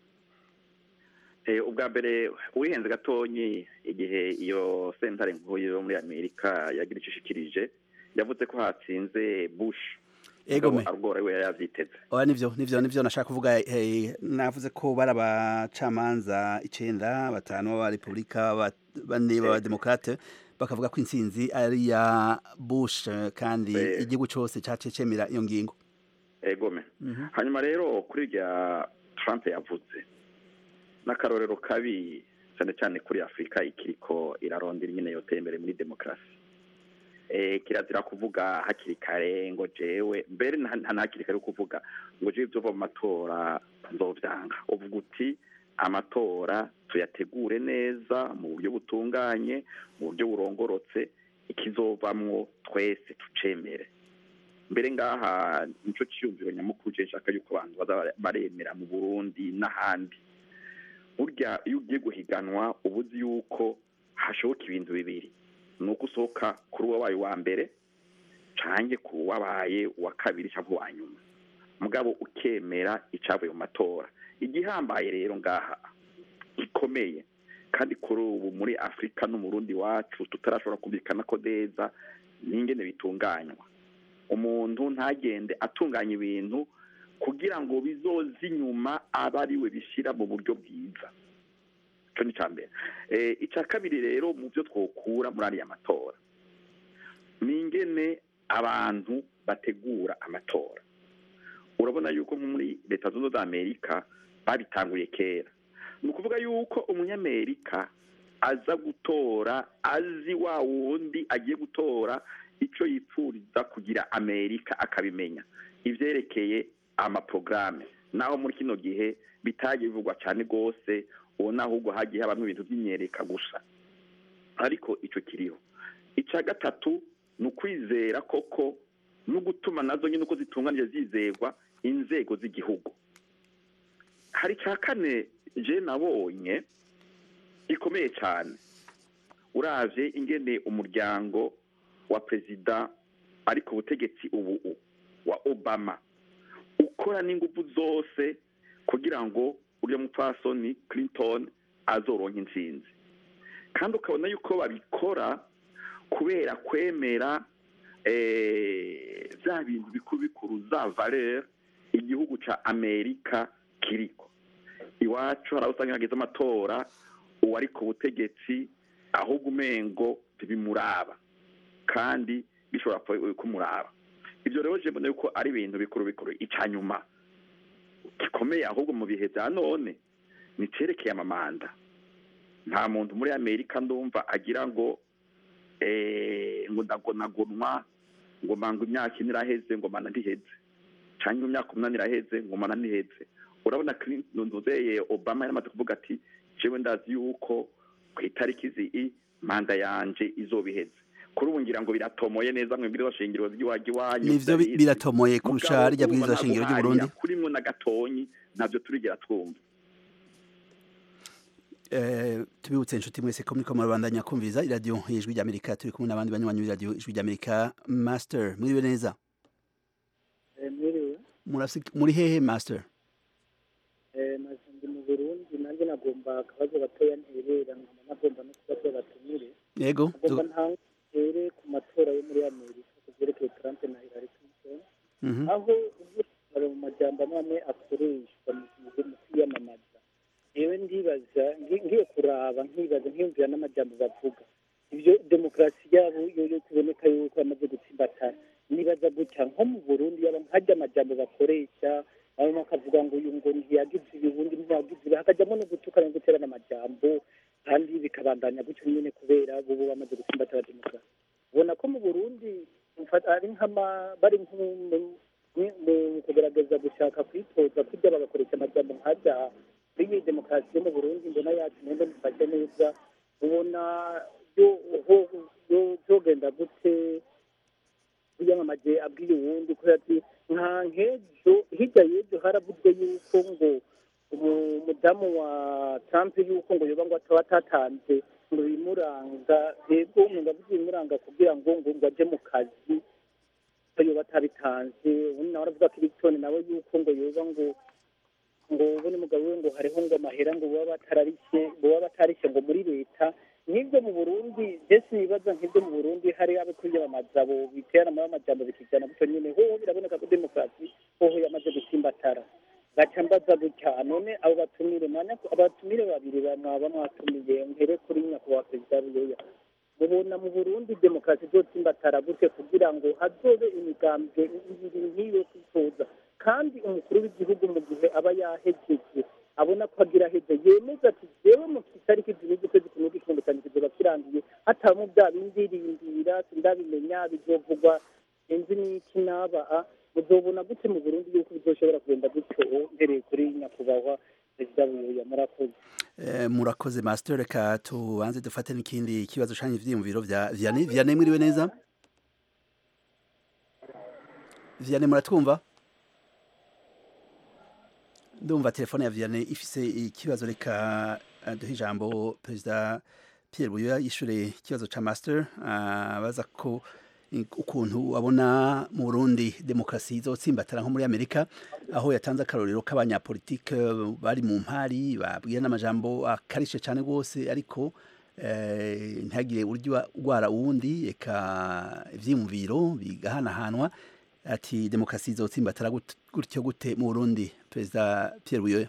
Eh, ubwa mbere wihenze gatonyi igihe iyo sentare nkuru yo muri amerika yagira icyo ishikirije yavuze ko hatsinze bush
Egome.
Mugabo Al Gore we yari yavyiteze
oya nivyo nivyo nivyo nashaka kuvuga eh, navuze ko bari abacamanza icenda batanu b'aba republika ba- bane b'aba demokrate bakavuga ko intsinzi ari ya Bush eh, kandi
Eh.
igihugu cose cace cemera iyo ngingo
egome
Mhm.
hanyuma rero kuri irya trump yavuze n'akarorero kabi cyane cyane kuri afurika ikiriko irarondera nyine yoteye imbere muri demokarasi eh, kirazira kuvuga hakiri kare ngo jewe mbere nta nta hakiri kare kuvuga ngo jewe ibyo mu matora nzovyanga uvuga uti amatora tuyategure neza mu buryo butunganye mu buryo burongorotse ikizovamwo twese tucemere mbere ngaha nico ciyumviro nyamukuru je nshaka yuko abantu baza baremera mu burundi n'ahandi burya iyo ugiye guhiganwa uba uzi yuko hashoboka ibintu bibiri ni uko usohoka kuri uwabaye uwa mbere canke ku wabaye uwa kabiri cyangwa uwa nyuma mugabo ukemera icavuye mu matora igihambaye rero ngaha gikomeye kandi kuri ubu muri afurika no mu rundi wacu tutarashobora kumvikana ko neza n'ingene bitunganywa umuntu ntagende atunganya ibintu kugira ngo bizoze inyuma abe ari we bishyira mu buryo bwiza icyo ni icya mbere icya kabiri rero mu byo twokura muri ariya matora ni ingene abantu bategura amatora urabona yuko nko muri leta zunze ubumwe za amerika babitanguye kera ni ukuvuga yuko umunyamerika aza gutora azi wa wundi agiye gutora icyo yipfuriza kugira amerika akabimenya ibyerekeye amaporogaramu naho muri kino gihe bitagiye bivugwa cyane rwose ubona ahubwo hagiye habamo ibintu by'imyereka gusa ariko icyo kiriho icya gatatu ni ukwizera koko no gutuma nazo nyine uko zitunganije zizerwa inzego z'igihugu hari icya kane je nabonye gikomeye cyane uravye ingene umuryango wa perezida ari ku butegetsi ubu wa obama ukora n'ingufu zose kugira ngo uriya mupfasoni clinton azoronka intsinzi kandi ukabona yuko babikora kubera kwemera bya bintu bikuru bikuru za valeur igihugu ca amerika kiriko iwacu hari aho usanga hageze amatora uwari ku butegetsi ahubwo umengo ntibimuraba kandi bishobora kumuraba ibyo rero je mbona yuko ari ibintu bikuru bikuru icya nyuma gikomeye ahubwo mu bihe bya none ni cerekeye amamanda nta muntu muri amerika ndumva agira ngo ngo ndagonagonwa ngo manga imyaka ine iraheze ngo mana ntiheze cyangwa imyaka umunani iraheze ngo mana ntiheze urabona nzuzeye obama yaramaze kuvuga ati jewe ndazi yuko ku itariki zii manda yanje izoba iheze kuri ubu ngira ngo biratomoye neza mu bwirizwa shingiro ry'iwacu iwanyu
nivyo biratomoye kurusha rya bwirizwa shingiro ry'u Burundi
kurimwo na gatonyi navyo turigera twumva
tubibutse inshuti mwese ko muriko murabandanya kumviriza iradiyo y'ijwi ry'amerika turi kumwe n'abandi banywanyi b'iradiyo ijwi ry'amerika master mwiriwe neza muri hehe master
ndi mu burundi nanjye nagomba akabazo gatoya nterera nkaba nagomba no kubazo batumire
yego
nagomba ntantere ku matora yo muri amerika ku byerekeye trump na hillary clinton aho ubwisungane mu majambo amwe akoreshwa mu kwiyamamaza yewe ndibaza ngiye kuraba nkibaza nkiyumvira n'amajambo bavuga ibyo demokarasi yabo yo kuboneka yuko bamaze gutsimbatana nibaza gutya nko mu burundi yaba nkajya amajambo bakoresha bamwe bakavuga ngo uyu ngo ntiyagize ibibundi ntiyagize ibi hakajyamo no gutukana no guterana amajambo kandi bikabandanya gutyo nyine kubera bo bamaze gutsimbatana demokarasi ubona ko mu burundi ari nk'ama bari mu kugerageza gushaka kwitoza kurya bagakoresha amajambo nkajya muri iyi demokarasi yo mu burundi mbona yacu nende mufashe neza ubona byogenda gute yamamaje abwiye uwundi kubera ati nta nk'ejo hirya y'ejo haravuzwe yuko ngo umudamu wa trump yuko ngo yoba ngo ataba atatanze ngo bimuranga yego umuntu avuze ibimuranga kugira ngo ngo ngo ajye mu kazi ko yoba atabitanze ubundi nawe aravuga ko ibitoni nawe yuko ngo yoba ngo ngo ubu ni mugabo we ngo hariho ngo amahera ngo baba batararishe ngo baba batarishe ngo muri leta nk'ibyo mu burundi mbese nibaza nk'ibyo mu burundi hari abo kwiyamamaza bo biterana muri amajambo bikijyana gutyo nyine hoho biraboneka ko demokarasi hoho yamaze gusimbatara gaca mbaza gutya none abo batumire mwanya abatumire babiri mwaba mwatumiye mpere kuri nyakubahwa perezida buyoya mubona mu burundi demokarasi izotsimbatara gute kugira ngo hazobe imigambwe ibiri nk'iyo kwitoza kandi umukuru w'igihugu mu gihe aba yahejeje abona ko agira heze yemeza ati jewe mu itariki zibiri ukwezi kumwe kw'igihumbi cyane kizoba kirangiye hatabamo bya bindi rindira sindabimenya bizovugwa sinzi n'iki naba muzobona gute mu burundi yuko bizoshobora kugenda gutyo mpereye kuri nyakubahwa perezida buyoya murakoze
Eh, murakoze master reka tubanze dufate n'ikindi kibazo canye ivyiyumviro vya Vianney Vianney mwiriwe neza Vianney muratwumva ndumva telefone ya Vianney ifise ikibazo reka eh, duhe ijambo perezida Pierre Buyoya yishure ikibazo ca master abaza ko i- ukuntu abona mu Burundi demokrasi izotsimbatara nko muri Amerika aho yatanze akarorero k'abanyapolitike bari mu mpari babwira n'amajambo akarishe cyane rwose ariko eh, ntihagire uryo urwara uwundi eka ivyiyumviro bigahanahanwa ati demokrasi izotsimbatara gut- gutyo gute mu Burundi perezida Pierre Buyoya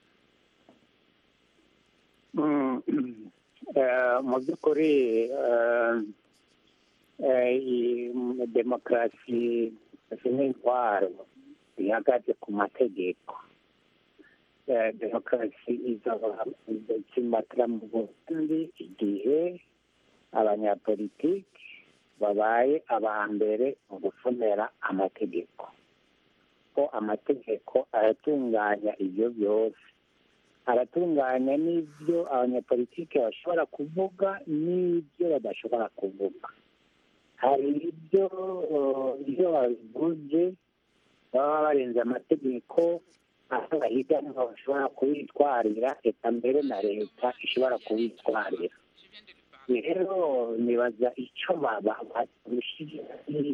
Mm, eh, mu by'ukuri eh, eh, iyi demokarasi n'intwaro ihagaze ku mategeko Eh, demokarasi izaba izimatira mu burundi igihe abanyapolitiki babaye aba mbere mu gusomera amategeko ko amategeko aratunganya ibyo byose aratunganya n'ibyo abanyapolitiki bashobora kuvuga n'ibyo badashobora kuvuga hari ibyo eh, iyo babivuze baba barenze amategeko aho bahiganwa bashobora kubitwarira reka mbere na leta ishobora kubitwarira rero nibaza icyo baba barushije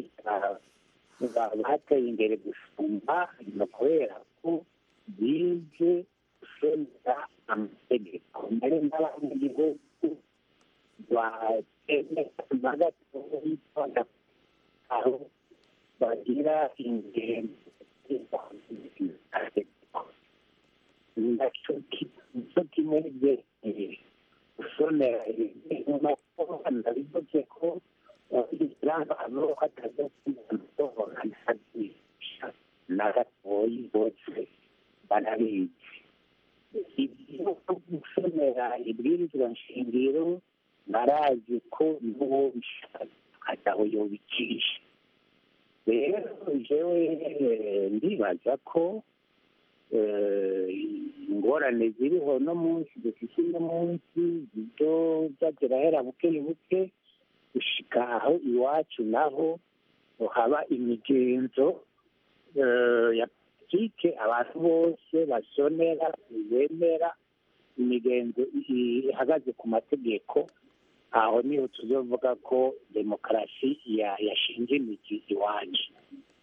bateye imbere gusumba ni ukubera ko bize gusomera amategeko mbere n'abanyagihugu batemera gatoya aho bagira ingendo nicyo kimwe byerekeye gusomera ibintu matora ndabivuze ko abantu hataza amatora ntazigisha na gatoyi bose barabizi ibyo gusomera ibwirizwa nshingiro barazi ko n'uwo bishaka ataho yobicisha rero jewe ndibaza ko ingorane ziriho no munsi dufite uno munsi ibyo byagera buke buke gushika aho iwacu naho haba imigenzo ya politike abantu bose basonera bemera imigenzo ihagaze ku mategeko aho niho tuzovuga ko demokarasi yashinze imizi iwacu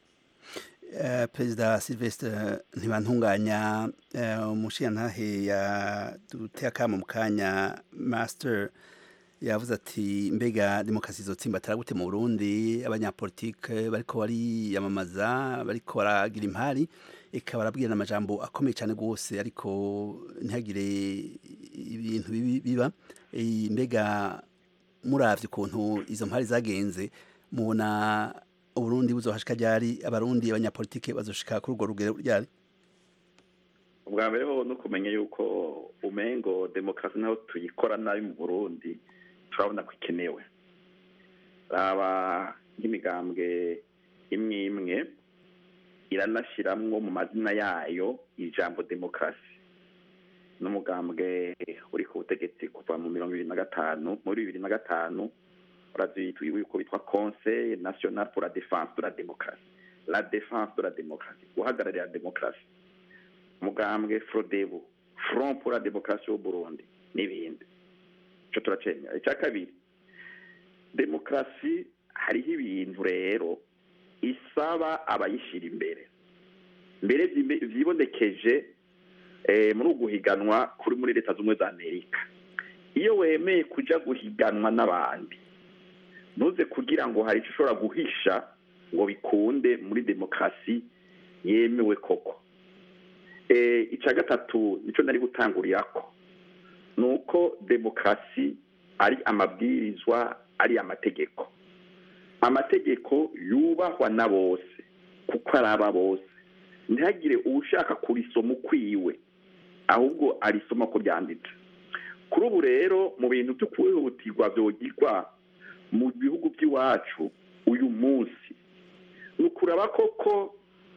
perezida silvestre ntibantunganya umushingantahe yaduteye akamo mu kanya master yavuze ati mbega demokarasi izotsimbatara gute mu burundi abanyapolitike bariko bariyamamaza bariko baragira impari eka barabwirana amajambo akomeye cyane rwose ariko ntihagire ibintu biba mbega muravye ukuntu izo mpari zagenze mubona uburundi buzohashika ryari abarundi abanyapolitike bazoshika kuri urwo rugero ryari
ubwa mbere ho no kumenya yuko umengo demokarasi naho tuyikora nabi mu burundi turabona ko ikenewe raba nk'imigambwe imwe imwe iranashiramwo mu mazina yayo ijambo demokarasi n'umugambwe uri ku butegetsi kuva mu mirongo ibiri na gatanu muri bibiri na gatanu urazi yuko bitwa conseil national pour la défense de la démocratie la défense de la démocratie guhagararira demokarasi umugambwe frodebu front pour la démocratie au burundi n'ibindi ico turacemera icya kabiri demokarasi hariho ibintu rero isaba abayishyira imbere mbere vyibonekeje muri uguhiganwa kuri muri leta z'ubumwe za amerika iyo wemeye kuja guhiganwa n'abandi ntuze kugira ngo hari icyo ushobora guhisha ngo bikunde muri demokarasi yemewe koko icya gatatu nicyo nari gutangurirako ni uko demokarasi ari amabwirizwa ari amategeko amategeko yubahwa na bose kuko ari aba bose ntihagire uwushaka kurisoma ukwiwe ahubwo arisoma ko ryanditse kuri ubu rero mu bintu byo kwihutirwa byogirwa mu bihugu by'iwacu uyu munsi ni ukuraba koko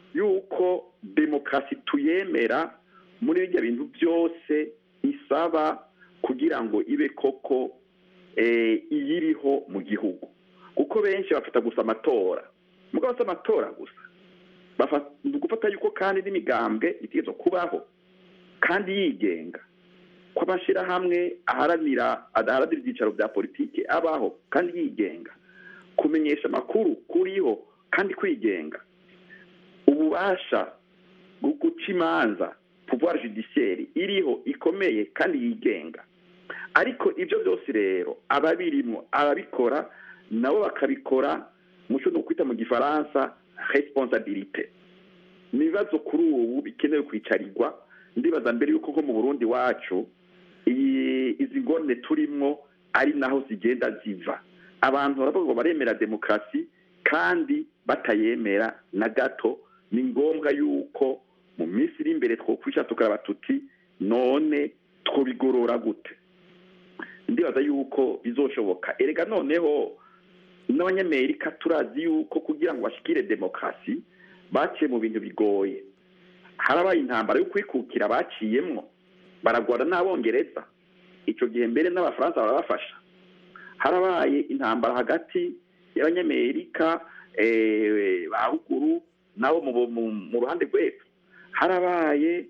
yuko demokarasi tuyemera muri bijya bintu byose isaba kugira ngo ibe koko iyiriho mu gihugu kuko benshi bafata gusa amatora mugabo si amatora gusa gufata yuko kandi n'imigambwe itegerezwa kubaho kandi yigenga ko amashyirahamwe aharanira adaharanira ibyicaro bya politiki abaho kandi yigenga kumenyesha amakuru kuriho kandi kwigenga ububasha bwo guca imanza pouvoir judiciaire iriho ikomeye kandi yigenga ariko ibyo byose rero ababirimo ababikora nabo bakabikora muco no kwita mu gifaransa responsabilité ni ibibazo kuri ubu bikenewe kwicarirwa ndibaza mbere yuko nko mu burundi wacu izi ngorane turimo ari naho zigenda ziva abantu baravuga ngo baremera demokarasi kandi batayemera na gato ni ngombwa yuko mu minsi iri imbere twokwisha tukaraba tuti none twobigorora gute ndibaza yuko bizoshoboka erega noneho n'abanyamerika turazi yuko kugira ngo bashikire demokarasi baciye mu bintu bigoye harabaye intambara yo kwikukira baciyemwo baragwara n'abongereza icyo gihe mbere n'abafaransa barabafasha harabaye intambara hagati y'abanyamerika ba ruguru nabo mu ruhande rw'epfo harabaye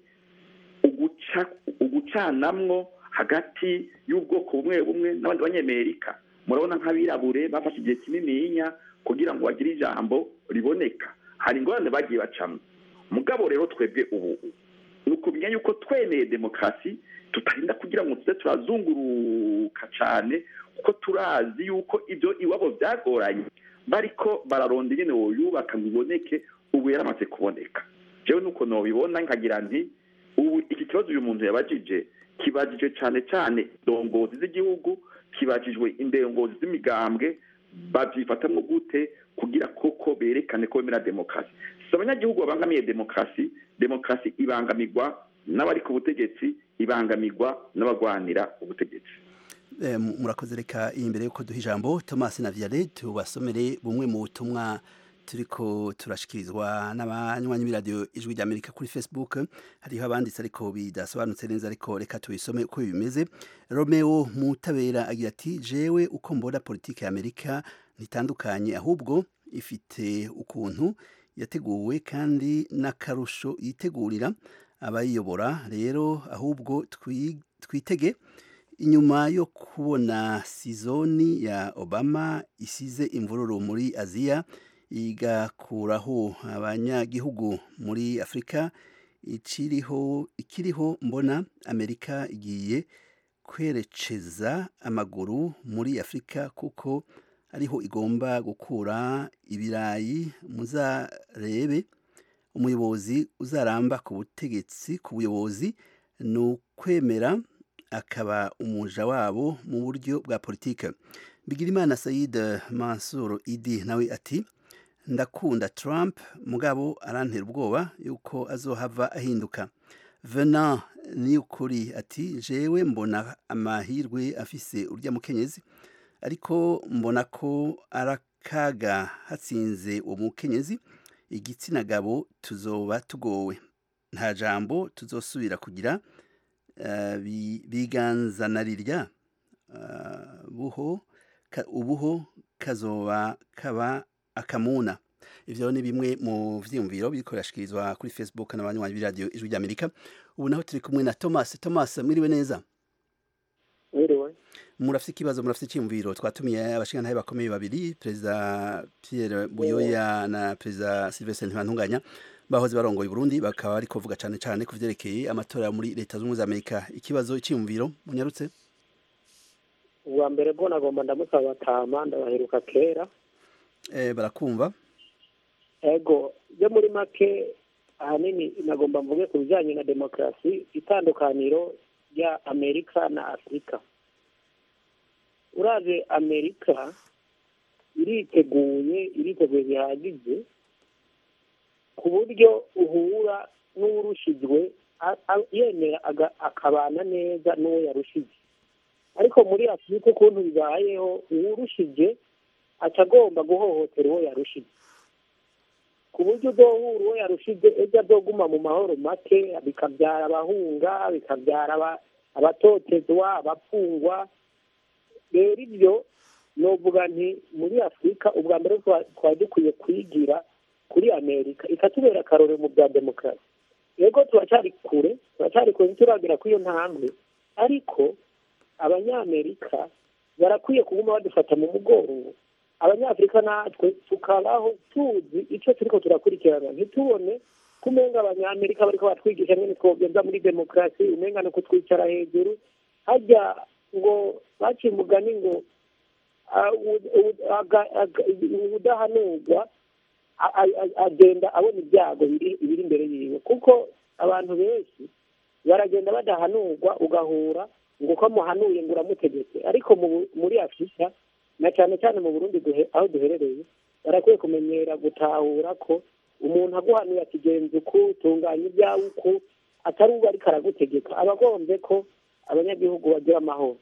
ugucanamwo hagati y'ubwoko bumwe bumwe n'abandi banyamerika murabona nk'abirabure bafashe igihe kinininya kugira ngo bagire ijambo riboneka hari ingorane bagiye bacamo mugabo rero twebwe ubu ni ukumenya yuko twemeye demokarasi tutarinda kugira ngo tuze turazunguruka cyane kuko turazi yuko ibyo iwabo byagoranye bariko bararonda ingene woyubaka ngo iboneke ubu yaramaze kuboneka jewe nuko nobibona nkagira nti ubu iki kibazo uyu muntu yabajije kibajijwe cyane cyane indongozi z'igihugu kibajijwe indongozi z'imigambwe babyifatamwo gute kugira koko berekane ko bemera demokarasi si abanyagihugu babangamiye demokarasi demokarasi ibangamirwa n'abari ku butegetsi ibangamirwa n'abagwanira ubutegetsi
murakoze reka iyi mbere yuko duha ijambo thomas na vianney tubasomere bumwe mu butumwa turiko turashikirizwa n'abanywanyi b'iradiyo ijwi ry'amerika kuri facebook hariho abanditse ariko bidasobanutse neza ariko reka tubisome uko bimeze romeo mutabera agira ati jewe uko mbona politiki y'amerika ntitandukanye ahubwo ifite ukuntu yateguwe kandi n'akarusho yitegurira abayiyobora rero ahubwo twitege inyuma yo kubona sizoni ya obama isize imvururu muri aziya igakuraho abanyagihugu muri afurika ikiriho ikiriho mbona amerika igiye kwerekeza amaguru muri afurika kuko ariho igomba gukura ibirayi muzarebe umuyobozi uzaramba ku butegetsi ku buyobozi ni ukwemera akaba umuja wabo mu buryo bwa politike bigirimana sayid mansur idi nawe ati ndakunda Trump mugabo arantera ubwoba yuko azohava ahinduka vena ni ukuri ati jewe mbona amahirwe afise urya mukenyezi ariko mbona ko arakaga hatsinze uwo mukenyezi igitsina gabo tuzoba tugowe nta jambo tuzosubira kugira biganzanarirya buho ubuho kazoba kaba akamuna ivyo ni bimwe mu vyiyumviro biriko birashikirizwa kuri facebook n'abanywanyi b'iradiyo ijwi ry'amerika ubu naho turi kumwe na thomas thomas mwiriwe neza
mwiriwe
murafite ikibazo murafite icyiyumviro twatumiye abashingantahe bakomeye babiri perezida pierre buyoya na perezida sylvestre ntibantunganya bahoze barongoye Burundi bakaba ariko kuvuga cyane cyane ku vyerekeye amatora muri leta z'ubumwe za amerika ikibazo icyiyumviro munyarutse
ubwa mbere bwo nagomba ndamusaba batama ndabaheruka kera
eh, barakumva
ego byo muri make ahanini nagomba mvuge ku bijyanye na demokarasi itandukaniro rya amerika na afurika uraje amerika iriteguye iriteguye bihagije ku buryo uhura n'urushijwe yemera akabana neza n'uwo yarushije ariko muri afurika ukuntu bibayeho uwurushije aca agomba guhohotera uwo yarushije ku
ku buryo udohura uwo yarushije ejo azoguma mu mahoro make bikabyara abahunga bikabyara aba- abatotezwa abapfungwa rero ibyo novuga nti muri afurika ubwa mbere twa- twari dukwiye kwigira kuri amerika ikatubera akarorero mu bya demokarasi yego turacyari kure turacyari kure ntituragera kuri iyo ntambwe ariko abanyamerika barakwiye kuguma badufata mu mugongo abanyafurika natwe tukabaho tuzi icyo turiko turakurikirana ntitubone kumenga abanyamerika bariko batwigisha nyene twogenza muri demokarasi umenga no kutwicara hejuru harya ngo baciye umugani ngo ah, u- u- aga- aga- udahanurwa a- a- a- agenda abona ibyago biri biri imbere yiwe kuko abantu benshi baragenda badahanurwa ugahura ngo uko amuhanuye ngo uramutegetse ariko mu Bu- muri afurika na cyane cyane mu burundi duhe- aho duherereye barakwiye kumenyera gutahura ko umuntu aguhanuye akigenza uku tunganya ibyawe uku atari uba ariko aragutegeka aba agombye ko abanyagihugu bagira amahoro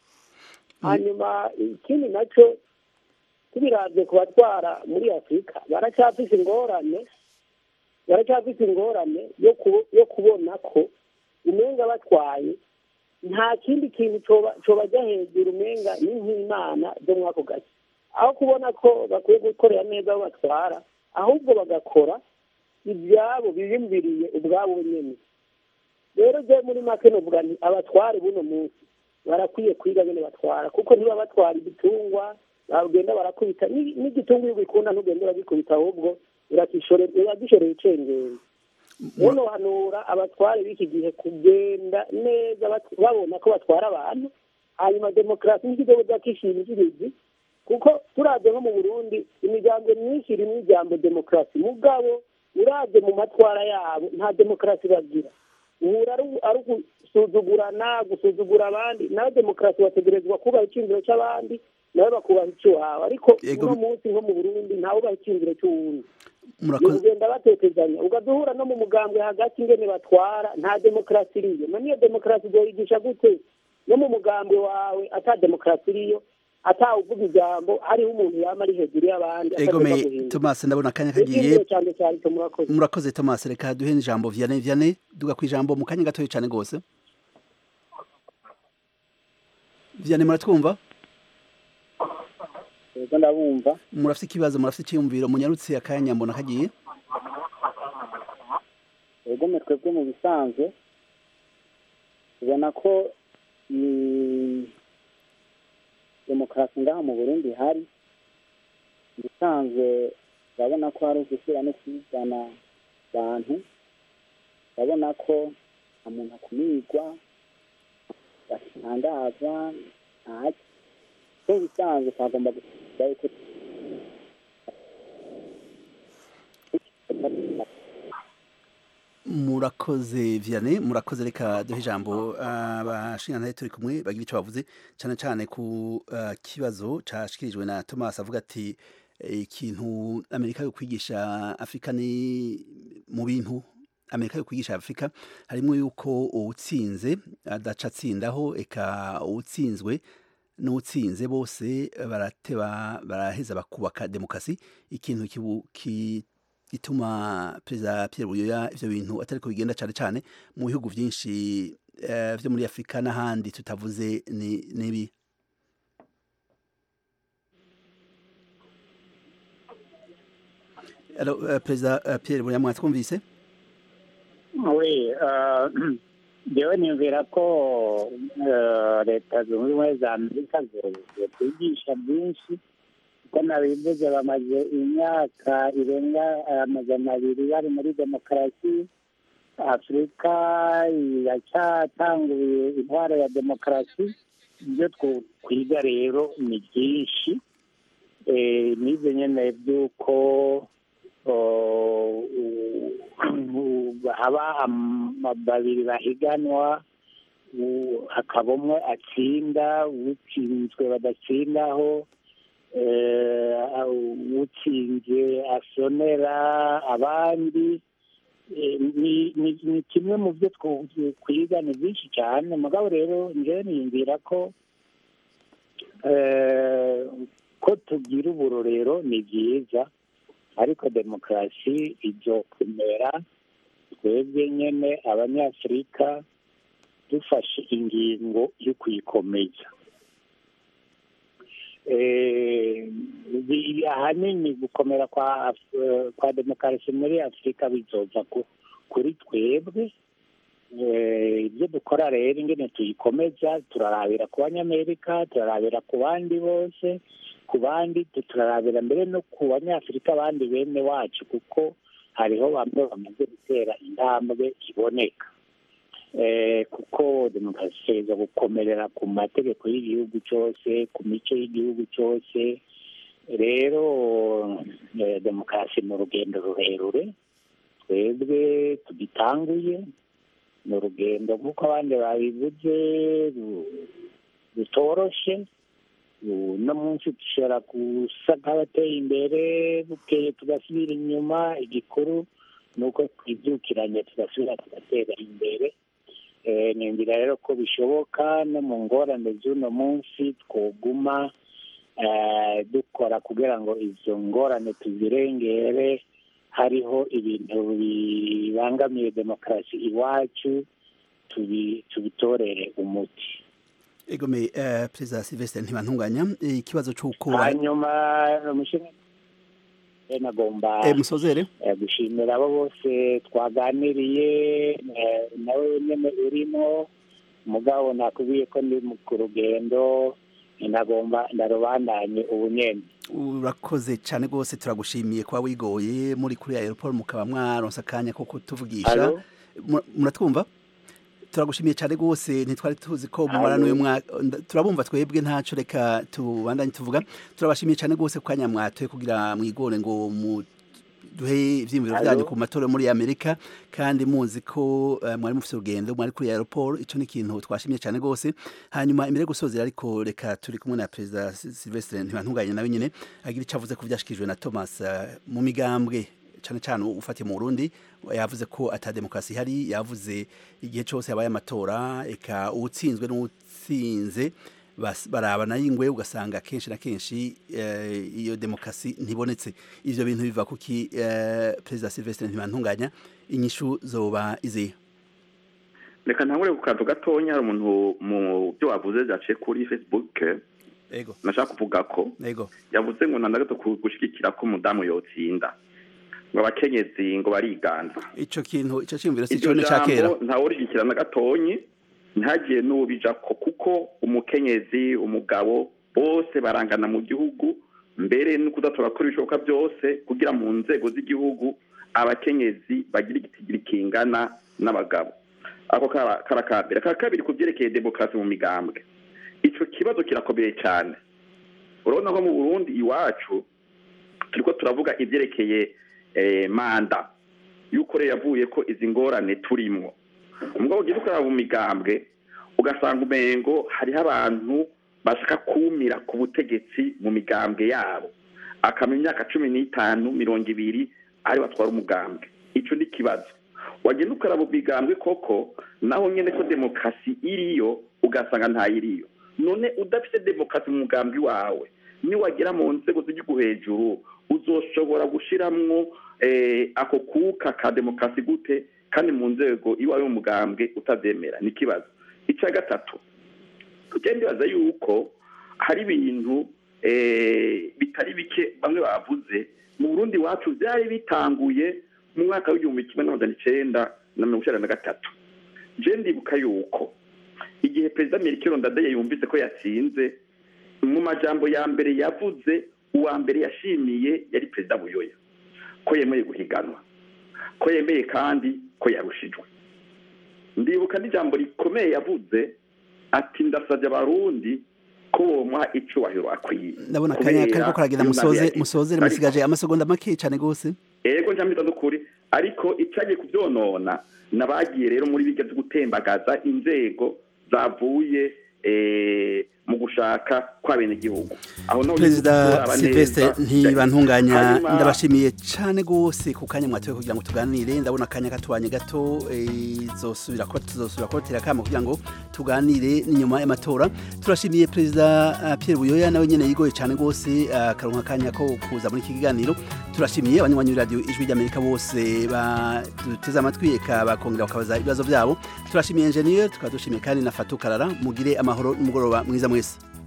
hanyuma ikindi nacyo tubiravye ku batwara muri afurika baracyafise ingorane baracyafise ingorane yo ku- yo kubona ko umenga batwaye nta kindi kintu coba- cobajya hejuru umenga ni nk'imana zo muri ako gace aho kubona ko bakwiye gukorera neza aho batwara ahubwo bagakora ibyabo biyumviriye ubwabo nyene rero je muri make novuga nti abatware buno munsi barakwiye kwiga nyene batwara kuko niba batwara igitungwa bagenda barakubita ni- n'igitungwa iyo ugikunda ntugende uragikubita ahubwo urakishore- uragishoreye icengeri rero hanura abatware b'iki gihe kugenda neza bat- babona ko batwara abantu hanyuma demokarasi n'ikidogo zakishimikirizi kuko turavye nko mu burundi imiryango myinshi irimwo ijambo demokarasi mugabo uravye mu matwara yabo nta demokarasi bagira uhura ari- ari gusuzugurana gusuzugura abandi nawe demokarasi bategerezwa kubaha iciyumviro c'abandi nawe bakubaha icy'iwawe ariko
Ego-
uno munsi nko mu burundi ntawubaha iciyumviro c'uwundi ni
murakoze
ukugenda batetezanya ugaduhura no mu mugambwe hagati ingene batwara nta demokarasi iriyo none iyo demokarasi uzoyigisha gute no mu mugambwe wawe ata demokarasi iriyo atawuvuga ijambo hariho umuntu yama ari hejuru y'abandi
egome
atagomba guhinduka
tomasi ndabona akanya
Icyo
kagiye
ngicyo cyane cyane cyo murakoze
murakoze tomasi reka duhe ijambo vianney vianney duga ku ijambo mu kanya gatoya cyane rwose vianney muratwumva
yego ndabumva
murafite ikibazo murafite icyiyumviro munyarutse akanya mbona kagiye
yego mwe twebwe mu bisanzwe tubona ko mm, demokarasi ngaha mu burundi hari mu bisanzwe urabona ko hari ugushyira no kwizana abantu urabona ko nta muntu akumirwa batangazwa ntaki so mu bisanzwe twagomba gusiga yuko
murakoze vianney murakoze reka duhe ijambo abashingantahe turi kumwe bagira icyo bavuze cyane cyane ku ah, kibazo cyashyikirijwe na thomas avuga ati eh, ikintu amerika yo kwigisha afurika ni mu bintu amerika yo kwigisha afurika harimo yuko uwutsinze adaca atsindaho eka uwutsinzwe n'utsinze bose barateba baraheza bakubaka demokarasi ikintu kibu- ki- gituma perezida Pierre Buyoya ivyo bintu atari ko bigenda cyane cyane mu bihugu byinshi eh, vyo muri Afrika n'ahandi tutavuze ni nibi Alors, euh, perezida euh, Pierre Buyoya mwatwumvise
we jewe niyumvira ko eh, leta zunze ubumwe za amerika zokwigisha byinshi kuko nabivuze bamaze imyaka irenga amajana abiri bari muri demokarasi afurika iracyatanguye intwaro ya demokarasi ibyo twokwiga rero ni byinshi Eh, nize nyene by'uko oh, u- haba am- babiri bahiganwa u- hakaba umwe atsinda utsinzwe badatsindaho eh, utsinze asonera abandi Eh, ni ni- ni kimwe mu byo twu- kwiga ni byinshi cyane mugabo rero njyewe niyumvira ko eh, ko tugira uburorero ni byiza ariko demokarasi izokomera twebwe nyene abanyafurika dufashe ingingo yo kuyikomeza Eh, bi- ahanini gukomera kwa Af- kwa demokarasi muri afurika bizoza ku- kuri twebwe Eh, ibyo dukora rero ingene tuyikomeza turarabira ku banyamerika turarabira ku bandi bose ku bandi turarabira mbere no ku banyafurika abandi bene wacu kuko hariho bamwe bamaze gutera intambwe iboneka Eh, kuko demokarasi iza gukomerera ku mategeko y'igihugu cyose ku mico y'igihugu cyose rero eh, demokarasi ni urugendo rurerure twebwe tugitanguye ni urugendo nk'uko abandi babivuze ru- rutoroshe uno munsi dushobora gusa nk'abateye imbere bukeye tugasubira inyuma igikuru ni uko twibyukiranye tugasubira tugatera imbere Eh, niyumvira rero ko bishoboka no mu ngorane z'uno munsi twoguma eh, dukora kugira ngo izo ngorane tuzirengere hariho ibintu bibangamiye demokarasi iwacu tubi- tubitorere umuti
egome eh, perezida silvestre ntibantunganya eh, ikibazo c'uko
hanyuma umushinga nagomba
eh, musozere
eh, gushimira abo bose twaganiriye eh, nawe nyene urimo mugabo nakubwiye ko ndi mu- ku rugendo nagomba ndarubandanye ubu nyene
urakoze cyane rwose turagushimiye kuba wigoye muri kuri aeroport mukaba mwaronse akanya ko kutuvugisha
Alo?
Mu- muratwumva turagushimiye cyane rwose ntitwari tuzi ko mumara
Alo?
n'uyu mwaka nda- turabumva twebwe ntaco reka tubandanye tuvuga turabashimiye cyane rwose ku kanya mwatoye kugira mwigore ngo mu duhe ivyiyumviro
Alo?
vyanyu ku matora yo muri amerika kandi muzi ko eh, mwari mufite urugendo mwari kuri aeroport ico ni ikintu twashimiye cyane rwose hanyuma imbere yo gusozera ariko reka turi kumwe na perezida Si- silvestre ntibantunganye nawe nyine agira icyo avuze ko vyashikijwe na thomas eh, mu migambwe cyane cyane ufatiye mu burundi yavuze ko ata demokarasi ihari yavuze igihe cyose habaye amatora eka uwutsinzwe n'uwutsinze bas- barabana y'ingwe ugasanga kenshi na kenshi eh, iyo demokarasi ntibonetse ivyo bintu biva kuki eh, perezida silvestre ntibantunganya inyishu zoba izihe
reka ntangure ku kantu gatonya hari umuntu mu byo wavuze byaciye kuri facebook
ego
nashaka kuvuga ko
ego
yavuze ngo ntandagato gushigikira ko umudamu yotsinda ngo abakenyezi ngo bariganza
ico kintu ico ciyumviro si
iryo
cone ca kera
jambo ntawurigikira na gatonyi ntagiye n'ubijako kuko umukenyezi umugabo bose barangana mu gihugu mbere no kudatora kuri ibishoboka byose kugira mu nzego z'igihugu abakenyezi bagira igitigiri kingana n'abagabo ako kara- karakambere ka kabiri ku byerekeye demokarasi mu migambwe ico kibazo kirakomeye cyane urabona ko mu burundi iwacu turiko turavuga ibyerekeye eh, manda yuko rero yavuye ko izi ngorane turimwo umugabo ugiye ukaraba mu migambwe ugasanga umengo hariho abantu bashaka kumira ku butegetsi mu migambwe yabo akamenya imyaka cumi n'itanu mirongo ibiri ari batwara umugambwe ico ni ikibazo wagenda ukaraba mu migambwe koko naho nyene ko demokarasi iriyo ugasanga ntayiriyo none udafite demokarasi mu mugambwe wawe niwagera mu nzego z'igihugu hejuru uzoshobora gushiramwo eh, ako kuka ka demokarasi gute kandi mu nzego iwawe mu mugambwe utavyemera ni ikibazo icya gatatu tujya ndibaza yuko hari ibintu eh, bitari bike bamwe bavuze mu burundi iwacu byari bitanguye mu mwaka w'igihumbi kimwe n'amajana icenda na mirongo icenda na gatatu je ndibuka yuko igihe perezida merikiro ndadaye yumvise ko yatsinze mu majambo ya mbere yavuze uwa mbere yashimiye yari perezida buyoya ko yemeye guhiganwa ko yemeye kandi ko yarushijwe ndibuka n'ijambo rikomeye yavuze ati ndasabye abarundi ko bomuha icubahiro akwiye
ndabona akanya
Kubera
kariko karagenda
iyo
musoze
nabi
musozere
yagize.
musigaje amasegonda make cyane gose
ego njamita n'ukuri ariko icagiye kuvyonona nabagiye rero muri bijya vyo gutembagaza inzego zavuye eh, mu gushaka kw'abenegihugu aho naho
perezida
turaba neza.
silvestre ntibantunganya
Hanyuma-
ndabashimiye cyane rwose ku kanya mwatoye kugira ngo tuganire ndabona akanya katubanye gato eh, izosubira ko tuzosubira kubatera akamo kugira ngo tuganire n'inyuma y'amatora turashimiye perezida ah, pierre buyoya nawe nyene yigoye cyane rwose akaronka akanya ko kuza muri iki kiganiro turashimiye abanywanyi b'iradiyo ijwi ry'amerika bose baduteze amatwi eka bakongera bakabaza ibibazo byabo turashimiye enjeniyeri tukaba dushimiye kandi na fatu karara mugire amahoro n'umugoroba mwiza mwese